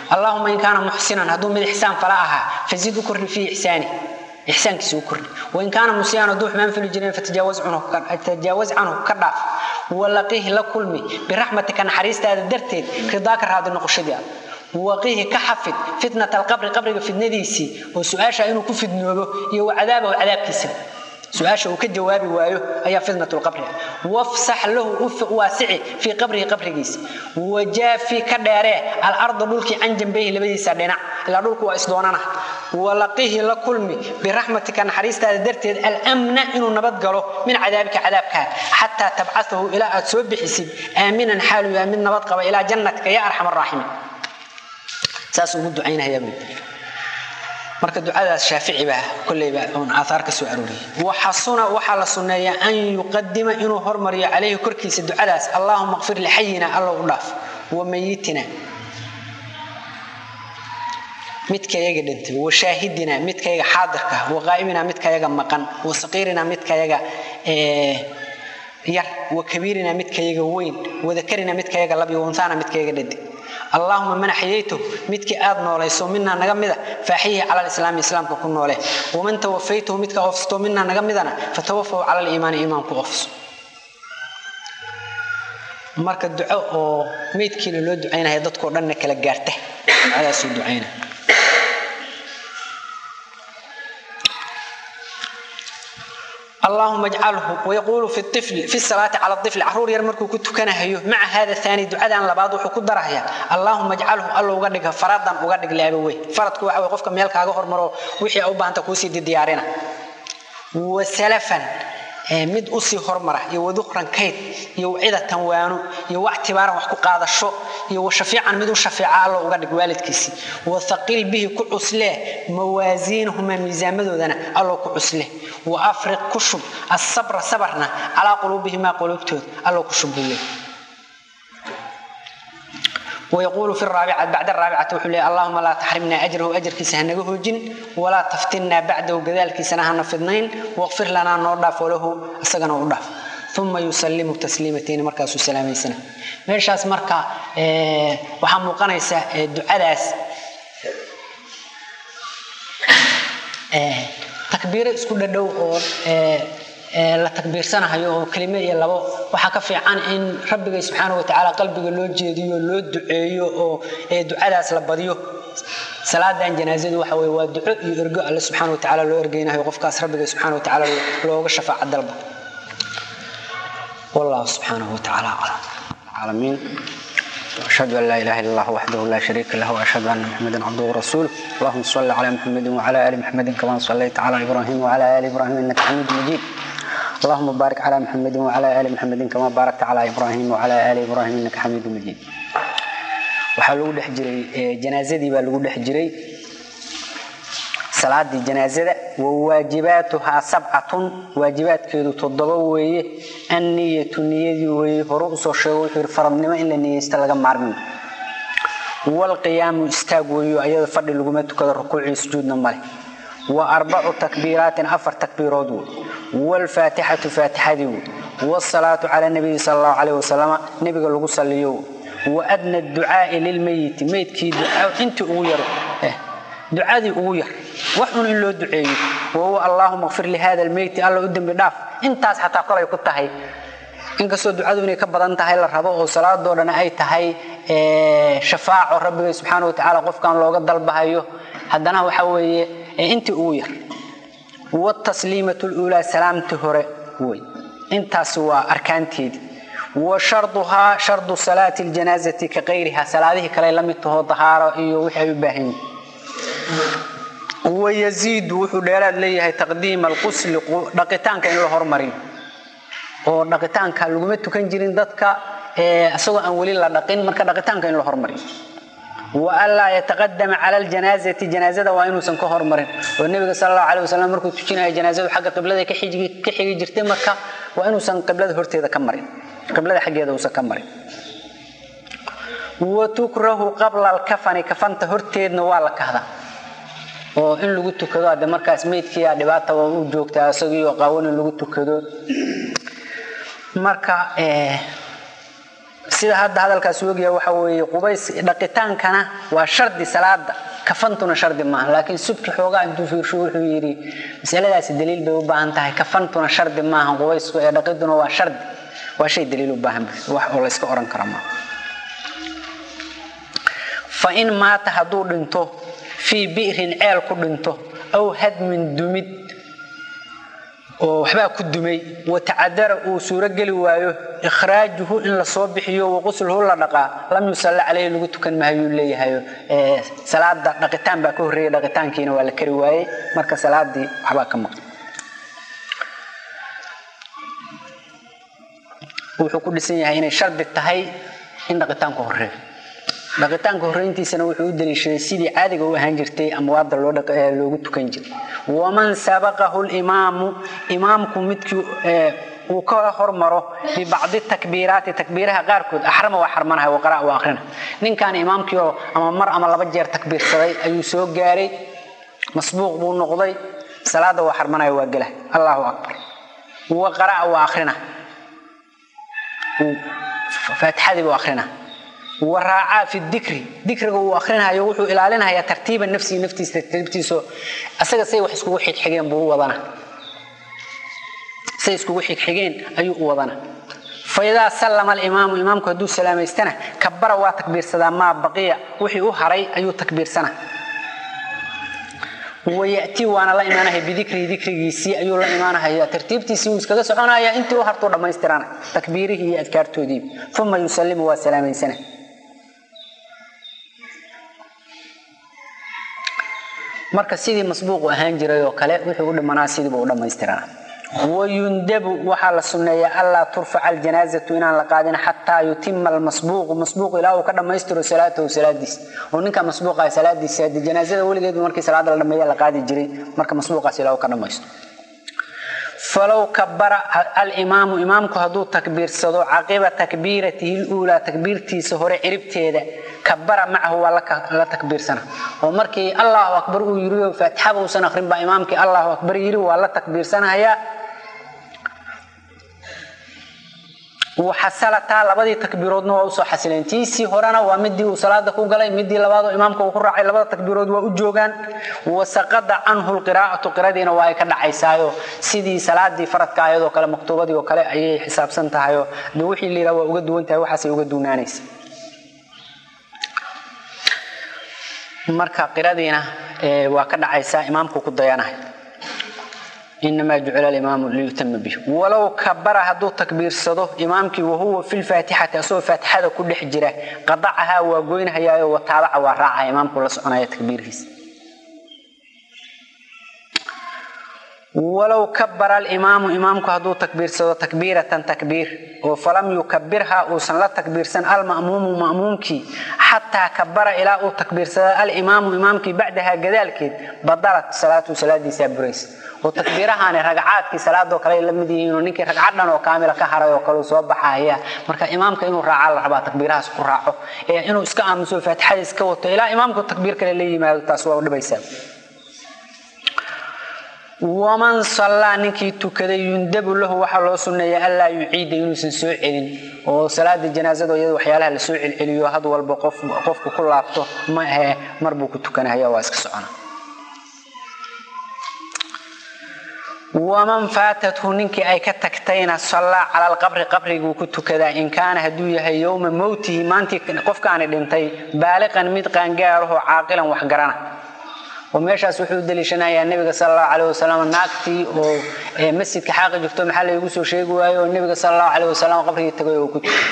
allahuma in kaana muxsinan hadduu mid ixsaan fala ahaa fazid u kordhi fii ixsaani ixsaankiisa u kordhi wain kaana musiyaan hadduu xumaan fuli jireen fatajaawaz canhu ka dhaaf walaqihi la kulmi biraxmatika naxariistaada darteed ridaaka raadi noqoshadii ah waqihi ka xafid fitnat alqabri qabriga fitnadiisii oo su-aasha inuu ku fidnoobo iyo wacadaabahu cadaabkiisa su-aasha uu ka jawaabi waayo ayaa fitnat lqabri ah wafsax lahu waasici fii qabrihi qabrigiisa wajaafi ka dheeree alarda dhulkii can jambayhi labadiisa dhinac ilaa dhulku waa isdoonana walaqihi la kulmi biraxmatika naxariistaada darteed almna inuu nabad galo min cadaabika cadaabkaa xataa tabcahu ilaa aad soo bixisid aaminan xaalu yahay mid nabad qaba ilaa jannatika ya arxam araaximiin saas ugu ducaynayaa buu marka ducadaas shaafici baa kolleyba uun aaaar ka soo arooriyay waxasuna waxaa la sunneeyaa an yuqadima inuu hormariyo calayhi korkiisa ducadaas allaahuma qfir lixayina allow u dhaaf wa mayitina midkayaga dhintay wa shaahidina midkayaga xaadirka wa qaa'imina midkayaga maqan wa saqiirina midkayaga yar wa kabiirina midkayaga weyn wa dakarina midkayaga lab iyo unsaana midkayaga dhadig allaahuma man axyaytahu midkii aad noolayso minaa naga mida faaxiyihi cala lislaami islaamka ku noole waman tawafaytahu midka oofsato minaa naga midana fatawafahu cala liimaani iimaan ku oofso marka duco oo meydkiina loo ducaynaya dadkoo dhanna kala gaarta ducadaasuu ducayna اللهم اجعله ويقول في الطفل في الصلاة على الطفل عرور ير مركو كتكنهيو مع هذا الثاني دعاء لباد وحو كدرهيا اللهم اجعله الله uga dhiga faradan uga dhig laabawey faradku waxa way qofka meel kaaga hormaro wixii u baahanta ku sii diyaarina wasalafan mid u sii hormara iyo waduqran kayd iyo cidatan waano iyo wactibaaran wax ku qaadasho iyo shafiican mid u shafiica alla uga dhig waalidkiisii wathaqil bihi ku cuslee mawaasiinahuma miisaamadoodana allo ku cusle waafriq ku shub asabra sabarna calaa quluubihimaa quluubtood allo ku shubule ويقول في الرابعة بعد الرابعة وحلي اللهم لا تحرمنا أجره أجر كيس هنجه جن ولا تفتنا بعده كذلك سنها نفضنين واغفر لنا نورداف وله أسجنا ورداف ثم يسلم تسليمتين مركز السلامين سنة ماشاس مركا اه وحمو قنيسة دعاء اه تكبير اسكو دو اه la takbiirsanahayo oo kelime iyo labo waxaa ka fiican in rabbiga subxaana watacaala qalbiga loo jeediyo loo duceeyo oo ducadaas la badiyo salaadan janaazadu waxa weye waa duco iyo ergo alle subxaana watacaala loo ergeynayo qofkaas rabbiga subxaana watacaala looga shafaaca dalba wallahu subxaanahu watacaala aclam العالمين واشهد ان لا اله الا الله وحده لا شريك له واشهد ان محمدا عبده ورسوله اللهم صل على محمد وعلى ال محمد كما صليت على ابراهيم وعلى ال ابراهيم انك حميد مجيد اللهم بارك على محمد وعلى ال محمد كما باركت على ابراهيم وعلى ال ابراهيم انك حميد مجيد waxaa lagu dhex jiray janaazadii baa lagu dhex jiray salaadii janaazada wawaajibaatuhaa sabcatun waajibaadkeedu toddoba weeye anniyatu niyadii weeye hore usoo sheego wuxuu yidhi faradnimo in la niyeysta laga maarmin walqiyaamu istaag weeyo ayada fadhi laguma tukado rukuucii sujuudna male wa arbacu takbiiraatin afar takbiirood wey waalfaatixatu faatixadii wey waalsalaatu cala nabiyi sala allahu caleyh wasalama nebiga lagu saliyo wa adna ducaai lilmeyiti meydkii ducaa intii ugu yaro ducadii ugu yar wax un in loo duceeyo wahuwa allaahuma kfir lihada almeyti alla u dembi dhaaf intaas xataa kolay ku tahay inkastoo ducadu inay ka badan tahay la rabo oo salaadoo dhan ay tahay shafaaco rabbiga subxaana watacaala qofkan looga dalbahayo haddana waxa weeye intii ugu yar wtasliimatu luulaa salaamtii hore wey intaas waa arkaanteedii wa sharduhaa shardu salaati ljanaazati ka kayriha salaadihii kale la mid taho dahaaro iyo wixii ay u baahan yihin wayaziidu wuxuu dheeraad leeyahay taqdiima alqusli dhaqitaanka in la hormarin oo dhaqitaanka laguma tukan jirin dadka isagoo aan weli la dhaqin marka dhaqitaanka in la hormarin wa anlaa yataqadama cala aljanaazati janaazada waa inuusan ka hormarin oo nebiga sal allahu alay wasalam markuu tujinayo janaazadu xagga qiblada ka xigi jirtay marka waa inuusan qiblada horteeda ka marin qiblada xaggeeda uusan ka marin wa tukrahu qabla alkafani kafanta horteedna waa la kahdaa oo in lagu tukado hadde markaas meydkiia dhibaata waa u joogtaa isagiioo qaawan in lagu tukado marka sida hadda hadalkaas oogaya waxa weeye qubays dhaqitaankana waa shardi salaada kafantuna shardi maaha laakiin subki xoogaa intuu fiirsho wuxuu yidhi masaladaasi daliil bay u baahan tahay kafantuna shardi maaha qubaysku ee dhaqiduna waa shardi waa shay daliil u baahan wax oo layska oran kara maaha fa in maata hadduu dhinto fii bi'rin ceel ku dhinto aw hadmin dumid oo waxbaa ku dumay watacadara uu suurogeli waayo ikhraajuhu in lasoo bixiyo waqusluhu la dhaqaa lam yusalla caleyhi lagu tukan mahayuu leeyahay salaada dhaqitaan baa ka horreeyay dhaqitaankiina waa la kari waayey marka salaadii waxbaa ka maqan wuxuu ku dhisan yahay inay shardi tahay in dhaqitaanku horeeyo dhaqitaanka horreyntiisana wuxuu u daliishaday sidii caadiga u ahaan jirtay amwaadda loogu tukan jiray waman sabaqahu limaamu imaamku midkii uu ka hormaro bibacdi takbiiraati takbiiraha qaarkood axrama waa xarmanahay waqara waa akhrina ninkan imaamkiioo ama mar ama laba jeer takbiirsaday ayuu soo gaaray masbuuq buu noqday salaada waa xarmanaya waa gela allahu akbar waqara waa akhrina faatixadii buu akhrina waraacaa fi dikri dikriga uu akhrinayo wuxuu ilaalinayaa tartiiba nafsihi naftiisa tartiibtiiso asaga say wax iskugu xigxigeen buu u wadana say iskugu xigxigeen ayuu u wadana faidaa sallama alimaamu imaamku hadduu salaamaystana kabara waa takbiirsadaa maa baqiya wixii u haray ayuu takbiirsana wayatii waana la imaanaya bidikrihi dikrigiisii ayuu la imaanahaya tartiibtiisii uu iskaga soconaya intii u hartuu dhammaystirana takbiirihii iyo adkaartoodii uma yusallimu waa salaamaysana marka sidii masbuuqu ahaan jiray oo kale wuxuu u dhimanaa sidiiba u dhammaystirana wayundabu waxaa la sunneeyaa allaa turfaca aljanaazatu inaan la qaadin xataa yutima almasbuuqu masbuuq ilaa uu ka dhammaystiro salaatahu salaadiis oo ninka masbuuqa salaadiisa hadii janaazada weligeedu markii salaada la dhameeya la qaadi jiray marka masbuuqaas ilaa uu ka dhammaysto falow kabara alimaamu imaamku hadduu takbiirsado caqiba takbiiratihi luulaa takbiirtiisa hore ciribteeda kabara macahu waa la takbiirsana oo markii allahu akbar uu yiri faatixaba uusan akrin baa imaamkii allahu akbar yiri waa la takbiirsanayaa waxasalataa labadii takbiiroodna waa usoo xasileen tiisii horena waa midii uu salaada ku galay midii labaadoo imaamka uu ku raacay labada takbiirood waa u joogaan wasaqada canhu lqiraa'atu qiradiina waa ay ka dhacaysaayo sidii salaadii faradka ayadoo kale maktuubadii oo kale ayay xisaabsan tahayo de wixii layidhaha waa uga duwan tahay waxaasay uga duunaanaysa marka qiradiina waa ka dhacaysaa imaamku ku dayanahay inamaa jucila alimaamu liyutama bih walow kabara hadduu takbiirsado imaamkii wahuwa fi lfaatixati asagoo faatixada ku dhex jira qadacahaa waa goynhayaayo wataabaca waa raacaya imaamku la soconaya takbiirkiisa walow kabara alimaamu imaamku hadduu takbiirsado takbiiratan takbiir oo falam yukabirha uusan la takbiirsan alma'muumu ma'muumkii xataa kabara ilaa uu takbiirsada alimaamu imaamkii bacdaha gadaalkeed badalat salaatu salaadiisaa buraysa oo takbiirahaani ragcaadkii salaadoo kale la mid yihiinoo ninkii ragcad dhan oo kaamila ka haray oo kale soo baxaya marka imaamka inuu raacaa la rabaa takbiirahaas ku raaco ee inuu iska aamuso faatixada iska wato ilaa imaamku takbiir kale la yimaado taas waa dhibaysaa waman sallaa ninkii tukaday yundabu lahu waxaa loo sunneeya anlaa yuciida inuusan soo celin oo salaada janaazada iyada waxyaalaha lasoo celceliyo had walba qofku ku laabto ma ahe mar buu ku tukanahaya waa iska socona waman faatathu ninkii ay ka tagtayna sallaa cala alqabri qabriguu ku tukadaa in kaana hadduu yahay yowma mowtihi maantii qofkaani dhintay baaliqan mid qaangaarahoo caaqilan wax garana oo meeshaas wuxuu u daliishanayaa nebiga sal allahu caleyh wasalam naagtii oo masjidka xaaqi jirto maxaa laygu soo sheegi waayo oo nebiga sal allahu caleyh wasalam qabrigii tagay oo ku tukay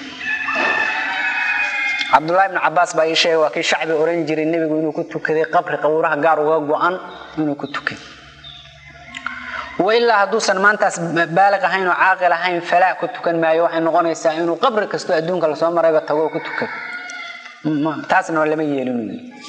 cabdullahi ibnu cabaas baa ii sheegay waa kii shacbi oran jiray nebigu inuu ku tukaday qabri qabuuraha gaar uga go-an inuu ku tukay wailaa hadduusan maantaas baaliq ahayn oo caaqil ahayn falaa ku tukan maayo waxay noqonaysaa inuu qabri kasto adduunka lasoo marayba tago oo ku tukay taasna lama yeelin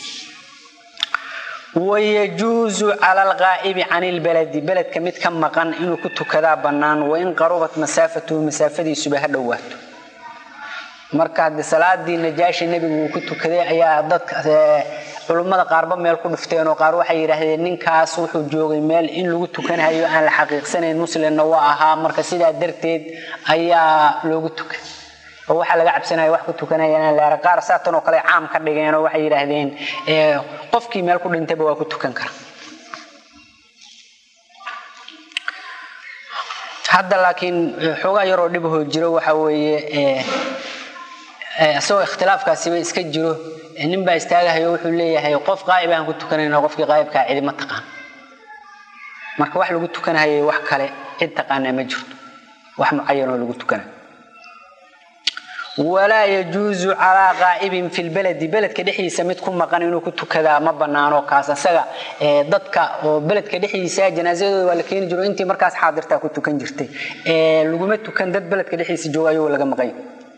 wayajuusu cala alqaa'ibi can ilbaladi beledka mid ka maqan inuu ku tukadaa bannaan wain qarubat masaafatuhu masaafadiisuba ha dhowaato marka haddii salaadii najaashi nebigu uu ku tukaday ayaa dadka culummada qaarba meel ku dhifteen oo qaar waxay yidhaahdeen ninkaas wuxuu joogay meel in lagu tukanhayo aan la xaqiiqsanayn muslimna waa ahaa marka sidaa darteed ayaa loogu tukay oo waxaa laga cabsanaya wax ku tukanayaan laara qaar saatan oo kale caam ka dhigeen oo waxay yidhaahdeen qofkii meel ku dhintayba waa ku tukan kara hadda laakiin xoogaa yaroo dhibahoo jiro waxa weeye isagoo ikhtilaafkaasiba iska jiro nin baa istaagahayo wuxuu leeyahay qof qaa'ib aan ku tukanayna qofkii qaa'ibkaa cidi ma taqaan marka wax lagu tukanahayay wax kale cid taqaanaa ma jirto wax mucayanoo lagu tukanayo walaa yajuusu calaa qaa'ibin fi lbaladi beledka dhexdiisa mid ku maqan inuu ku tukadaa ma banaano kaas isaga dadka oo beledka dhexdiisa janaazadooda waa la keeni jiro intii markaas xaadirtaa ku tukan jirtay laguma tukan dad beledka dhexdiisa jooga ayuu laga maqan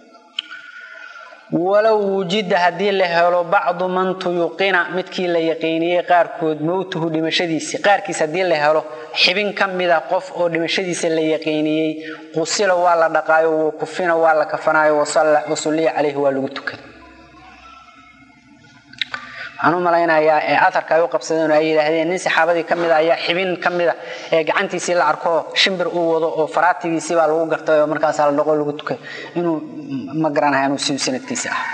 walow wujida haddii la helo bacdu man tuyuqina midkii la yaqiiniyey qaarkood mowtuhu dhimashadiisi qaarkiis haddii la helo xibin ka mida qof oo dhimashadiisa la yaqiiniyey qusila waa la dhaqaayo wakufina waa la kafanaayo wasulliya caleyhi waa lagu tukada waxaan u malaynayaa ee aharka ay u qabsadeen oo ay yidhaahdeen nin saxaabadii ka mida ayaa xibin ka mida ee gacantiisii la arko shimbir uu wado oo faraatigiisii baa lagu gartay oo markaas la dhaqo lagu tukay inuu ma garanahay inuu si sanadkiisa ah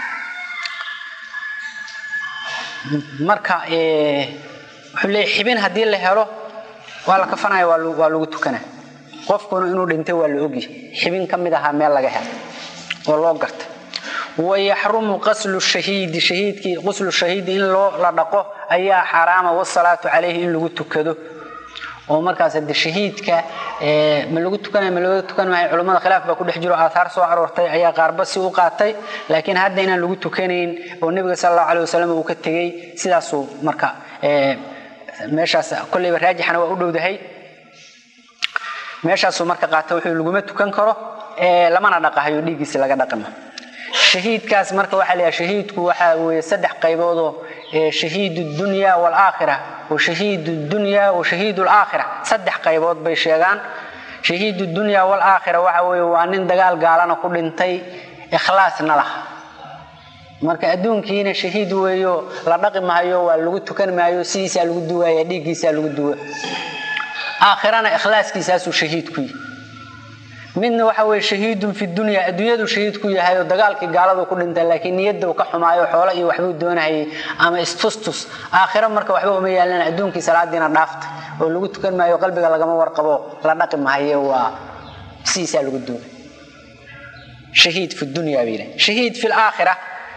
marka wuxuu leeyahy xibin haddii la helo waa la kafanaya waa lagu tukana qofkuna inuu dhintay waa la ogyahay xibin ka mid ahaa meel laga helo oo loo gartay wayaxrumu qaslu shahiidi shahiidkii quslu shahiidi in loo la dhaqo ayaa xaaraama wasalaatu calayhi in lagu tukado oo markaas hade shahiidka ma lagu tukanay ma laga tukan maayo culummada khilaaf baa ku dhex jiro aathaar soo aroortay ayaa qaarba si u qaatay laakiin hadda inaan lagu tukanayn oo nebiga sala allahu alay wasalam uu ka tegey sidaasuu marka meeshaas kolleyba raajixana waa u dhowdahay meeshaasuu marka qaata wuxuu laguma tukan karo lamana dhaqahayo dhiiggiisi laga dhaqima shahiidkaas marka waxaa layaha shahiidku waxaa weeye saddex qayboodoo shahiid dunya waalaakhira wa shahiid dunya wa shahiid alaakhira saddex qaybood bay sheegaan shahiid dunya waalaakhira waxa weeye waa nin dagaal gaalana ku dhintay ikhlaasna laha marka adduunkiina shahiid weeyo la dhaqi maayo waa lagu tukan maayo sidiisaa lagu duwaya dhiiggiisaa lagu duwa aakhirana ikhlaaskiisaasuu shahiid ku yihi midna waxa weye shahiidun fi dunya adduunyadu shahiid ku yahay oo dagaalkii gaaladu ku dhintay laakiin niyadda uu ka xumaayo xoolo iyo waxbuu doonahayay ama istustus aakhiro marka waxba uma yaalan adduunkii salaadiina dhaafta oo lagu tukan maayo qalbiga lagama warqabo la dhaqi mahayo waa sidiisaa lagu duwa shahiid fi dunya bay yidhahay shahiid fi laakhira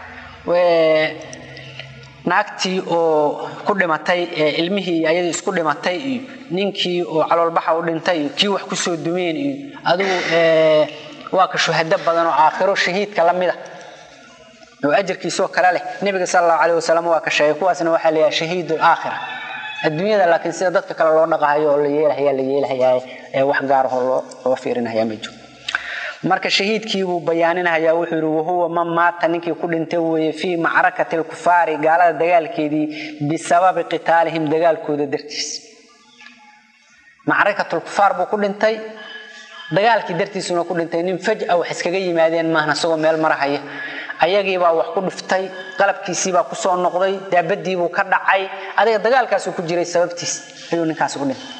naagtii oo ku dhimatay ilmihii ayadii isku dhimatay iyo ninkii oo caloolbaxa u dhintay iyo kii wax kusoo dumeen iyo adigu waa ka shuhado badan oo aakhiro shahiidka la mida oo ajarkiisoo kale leh nebiga sala allahu caleyh wasalam waa ka sheegay kuwaasna waxaa layahay shahiid alaakhira adduunyada laakiin sida dadka kale loo dhaqahayo oo la yeelahayaa la yeelahayaa ee wax gaarahoo loo loo fiirinahayaa ma jiro marka shahiidkii buu bayaaninhayaa wuxuu yidhi wahuwa man maata ninkii ku dhintay weeye fii macrakati alkufaari gaalada dagaalkeedii bisababi qitaalihim dagaalkooda dartiis macrakatulkufaar buu ku dhintay dagaalkii dartiisuna ku dhintay nin faj'a wax iskaga yimaadeen maahna isagoo meel marahaya ayagiibaa wax ku dhiftay qalabkiisiibaa kusoo noqday daabadiibuu ka dhacay adiga dagaalkaasuu ku jiray sababtiis ayuu ninkaasi ku dhintay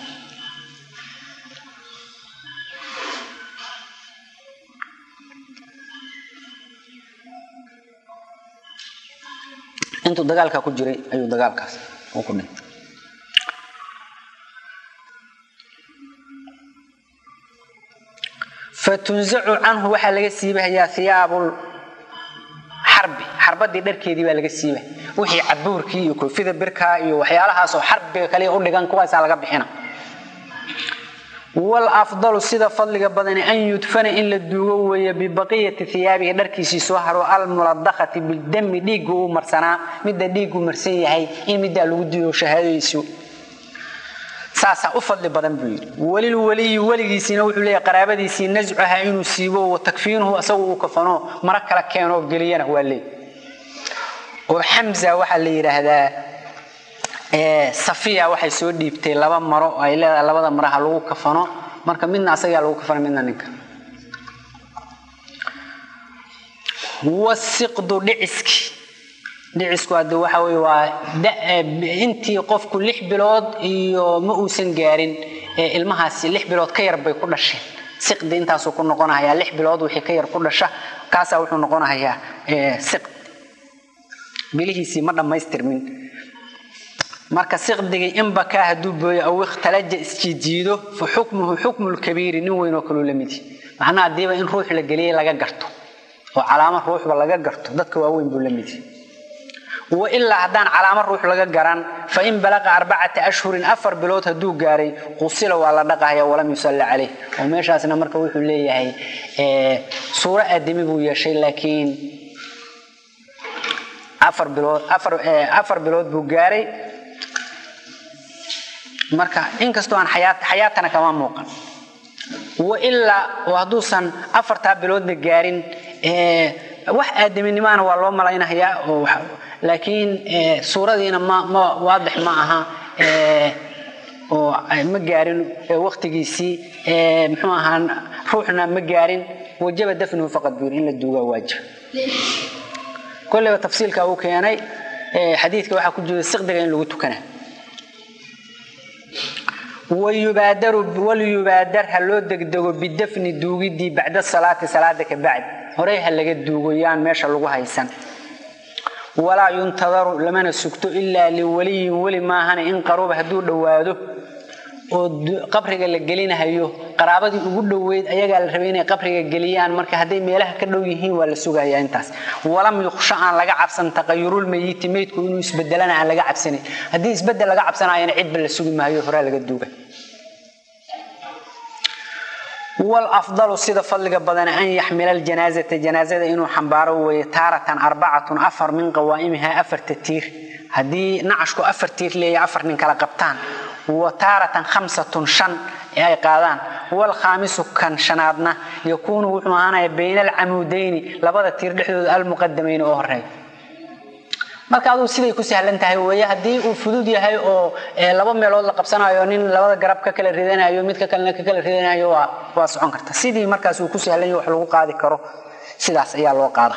intuu dagaalkaa ku jiray ayuu dagaalkaas uu ku dhintay fatunzacu canhu waxaa laga siibahayaa hiyaabul xarbi xarbadii dharkeedii baa laga siibaya wixii cabuurkii iyo koofida birkaa iyo waxyaalahaasoo xarbiga kaliya u dhigan kuwaasaa laga bixina walafdalu sida fadliga badani an yudfana in la duugo weeye bibaqiyati hiyaabihi dharkiisii soo haro almuladakati bidami dhiiggu uu marsanaa midda dhiiggu marsan yahay in middaa lagu duugo shahaadadiisu saasaa u fadli badan buu yidhi welil weliyi weligiisiina wuxuu leeyahy qaraabadiisii nascuha inuu siibo wa takfiinuhu isagu uu kafano mara kala keenoo geliyana waa leey oo xamza waxaa la yidhaahdaa safiya waxay soo dhiibtay laba maro ay leedahay labada maraha lagu kafano marka midna asagaa lagu kafano midna ninka wasiqdu dhiciski dhicisku hadde waxa weye waa intii qofku lix bilood iyo ma uusan gaarin ilmahaasi lix bilood ka yar bay ku dhasheen siqdi intaasuu ku noqonayaa lix bilood wixii ka yar ku dhasha kaasaa wuxuu noqonayaa siq bilihiisii ma dhammaystirmin marka siqdigii in bakaa hadduu booyo aw ikhtalaja isjiijiido fa xukmuhu xukmu lkabiiri nin weyn oo kaloo la midi macnaha hadiiba in ruux la geliyey laga garto oo calaamo ruuxba laga garto dadka waaweyn buu la midi wailaa haddaan calaamo ruux laga garan fain balaqa arbacata ashhurin afar bilood hadduu gaaray qusila waa la dhaqahaya walam yusalla caleyh oo meeshaasna marka wuxuu leeyahay suuro aadami buu yeeshay laakiin afar bilood afar bilood buu gaaray marka inkastoo aan xayaatana kama muuqan wailaa oo hadduusan afartaa biloodna gaarin wax aadaminimana waa loo malaynahayaa oo laakiin suuradiina ma ma waadix ma aha oo ma gaarin waktigiisii muxuu ahaa ruuxna ma gaarin wajaba dafnuhu faqad buur in la duugaa waajib kolleyba tafsiilka uu keenay xadiidka waxaa ku jira siqdiga in lagu tukana waliyubaadar ha loo degdego bidafni duugidii bacda salaati salaada ka bacd horey ha laga duugo yaan meesha lagu haysan walaa yuntadaru lamana sugto ilaa liwaliyin weli maahana in qaruba hadduu dhowaado oo qabriga la gelinahayo qaraabadii ugu dhoweyd ayagaa la rabay inay qabriga geliyaan marka hadday meelaha ka dhow yihiin waa la sugayaa intaas walam yuksha aan laga cabsan taqayurul mayiti meydku inuu isbedelana aan laga cabsanin haddii isbedel laga cabsanayana cidba la sugi maayo horaa laga duuga والأفضل سيدة فضلك بدن أن يحمل الجنازة جنازة إنه حنباره وتارة أربعة أفر من قوائمها أفر تتير هدي نعشكو أفر تير لي أفر من كلا قبطان وتارة خمسة شن أي قادان والخامس كان شنادنا يكون معنا بين العمودين لبدا تير لحدود المقدمين أهرين marka aduu siday ku sahlan tahay weeye haddii uu fudud yahay oo laba meelood la qabsanayo nin labada garab ka kala ridanayo midka kalena ka kala ridanayo waa waa socon karta sidii markaas uu ku sahlan yahay wax lagu qaadi karo sidaas ayaa loo qaada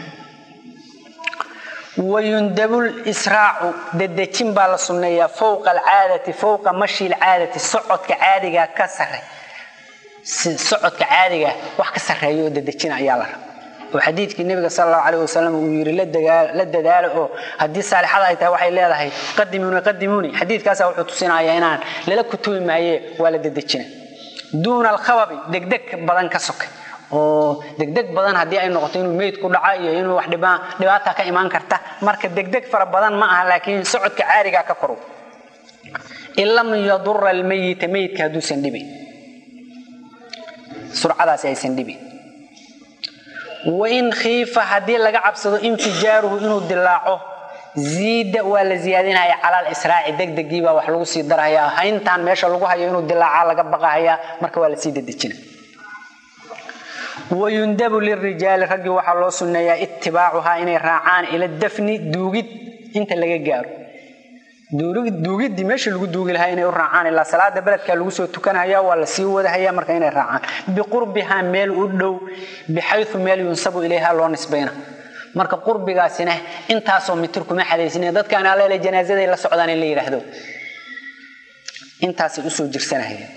ويندب الإسراع ددجين بالا سنية فوق العادة فوق مشي العادة صعد كعادة كسر صعد كعادة wax ka sareeyo dadajin ayaa la rabaa oo xadiidkii nabiga sallallahu alayhi wasallam uu yiri la dagaal la dadaalo oo hadii saalixada ay tahay waxay leedahay qadimuna qadimuni xadiidkaas wuxuu tusinayaa inaan lala kutubi maaye waa la dadajina duuna alkhawabi degdeg badan ka sokay oo degdeg badan haddii ay noqoto inuu meyd ku dhaca iyo inuu wax dhibaata ka imaan karta marka degdeg fara badan ma aha laakiin socodka caariga ka koro in lam yadura almayita meydka hadduusan dhibin surcadaasi aysan dhibin wain khiifa haddii laga cabsado infijaaruhu inuu dilaaco ziida waa la ziyaadinaya cala lisraaci degdegiibaa wax lagu sii darhayaa hayntaan meesha lagu hayo inuu dilaaca laga baqahayaa marka waa lasii dedejina wayundabu lirijaali raggii waxaa loo sunneeyaa itibaacuhaa inay raacaan ila dafni duugid inta laga gaaro duugiddii meeshii lagu duugi lahaa inay u raacaan ilaa salaada beledkaa lagu soo tukanaya waa lasii wadahaya marka inay raacaan biqurbihaa meel u dhow bixayu meel yunsabu ilayha loo nisbayna marka qurbigaasina intaasoo mitir kuma xadaysine dadkaan alele janaazaday la socdaan in la yidhaahdo intaasay usoo jirsanahayeen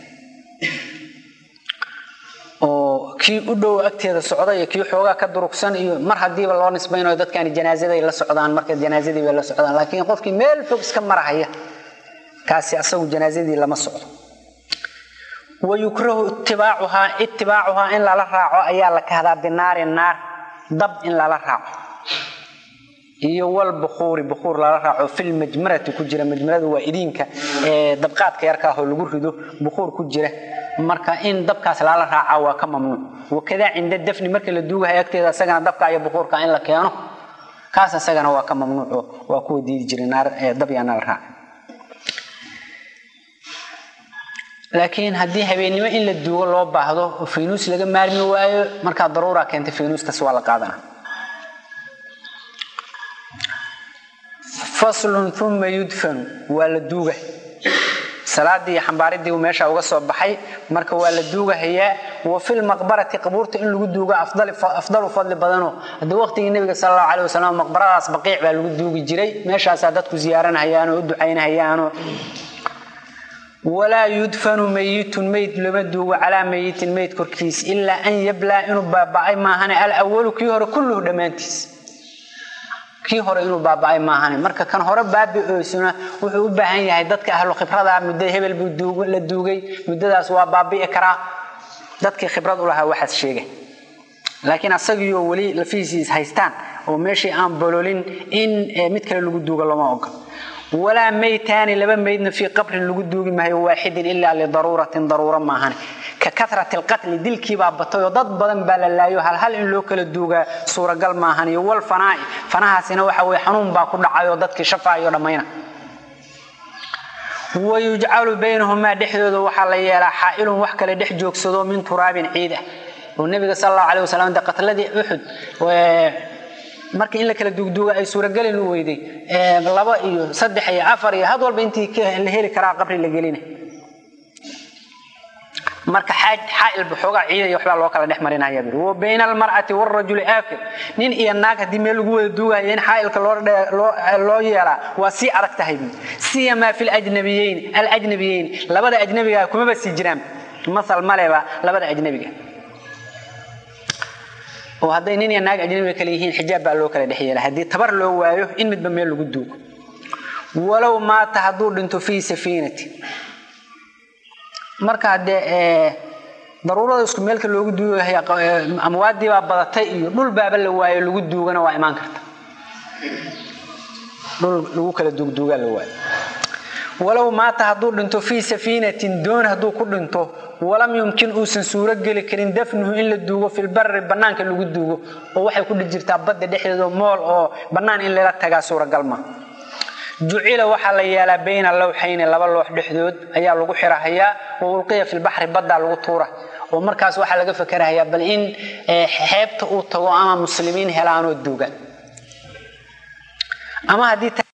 oo kii u dhow agteeda socda iyo kii xoogaa ka durugsan iyo mar hadiiba loo nisbaynayo dadkaani janaazaday la socdaan marka janaazadii bay la socdaan laakiin qofkii meel fog iska marahaya kaasi asagu janaazadii lama socdo wayukrahu itibaacuhaa itibaacuhaa in lala raaco ayaa la kahdaa binaari naar dab in lala raaco iyo wal bukuuri bukuur lala raaco fil majmarati ku jira majmaradu waa idiinka dabqaadka yarkaahoo lagu rido bukuur ku jira marka in dabkaas lala raaca waa ka mamnuuc wakadaa cinda dafni marka la duugahay agteeda asagana dabka iyo bukuurka in la keeno kaas asagana waa ka mamnuuco waa kuwa diidi jiray naar dab yaa nala raaca laakiin haddii habeennimo in la duugo loo baahdo oo faynuus laga maarmi waayo markaa daruura keentay faynuustaas waa la qaadana faslun uma yudfanu waa la duuga salaadii iyo xambaaridii meesha uga soo baxay marka waa la duugahayaa wa fil maqbarati qabuurta in lagu duugo afdalu fadli badanoo hadda waqtigii nabiga sal allahu caleh wasalam maqbaradaas baqiic baa lagu duugi jiray meeshaasaa dadku ziyaaranahayaanoo u ducaynahayaanoo walaa yudfanu mayitun meyd lama duugo calaa mayitin meyd korkiis ilaa an yablaa inuu baaba'ay maahane alawalu kii hore kulluhu dhammaantiis kii hore inuu baaba'ay maahane marka kan hore baabi'oysuna wuxuu u baahan yahay dadka ahlu khibrada muddo hebel buu la duugay muddadaas waa baabi'i karaa dadkii khibrad u lahaa waxaas sheegay laakiin asagiioo weli lafihiisiis haystaan oo meeshii aan bololin in mid kale lagu duugo lama oga walaa maytaani laba maydna fii qabrin lagu duugi maayo waaxidin ilaa lidaruuratin daruuro maahane ka karati lqatli dilkiibaa batay oo dad badan baa la laayo halhal in loo kala duugaa suuragal maahan iyo wal fanaa'i fanahaasina waxa weye xanuun baa ku dhacayoo dadkii shafaayo dhammayna wayujcalu baynahumaa dhexdooda waxaa la yeelaa xaa'ilun wax kale dhex joogsado min turaabin ciid ah oo nebiga sal allahu aleh wasalam de qatladii uxud marka in la kala duugduuga ay suuragelin u weyday laba iyo saddex iyo afar iyo had walba intii la heli karaa qabri la gelina marka xaail baxoogaa ciida iyo waxbaa loo kala dhex marinaya buri wa bayna almar'ati waalrajuli aakil nin iyo naag haddii meel lagu wada duugayo in xaailka loo yeelaa waa sii adag tahay bui siyamaa fi lajnabiyeyn alajnabiyeyn labada ajnabiga kumaba sii jiraan masal maleba labada ajnabiga oo hadday nin iyo naag ajnabiga kale yihiin xijaab baa loo kala dhex yeela haddii tabar loo waayo in midba meel lagu duugo walow maata hadduu dhinto fii safiinati marka haddee daruurada isku meelka loogu duugaya amwaadii baa badatay iyo dhul baaba la waayo lagu duugana waa imaan karta dhul lagu kala duugduugaa la waayo walow maata hadduu dhinto fii safiinatin doon hadduu ku dhinto walam yumkin uusan suuro geli karin dafnuhu in la duugo filbari bannaanka lagu duugo oo waxay ku dhi jirtaa badda dhexdeeda mool oo bannaan in lala tagaa suuragal ma jucila waxaa la yeelaa bayna lawxayni laba loox dhexdood ayaa lagu xirahayaa wa ulqiya filbaxri baddaa lagu tuura oo markaas waxaa laga fakerahayaa bal in xeebta uu tago ama muslimiin helaanoo duuga ama haddii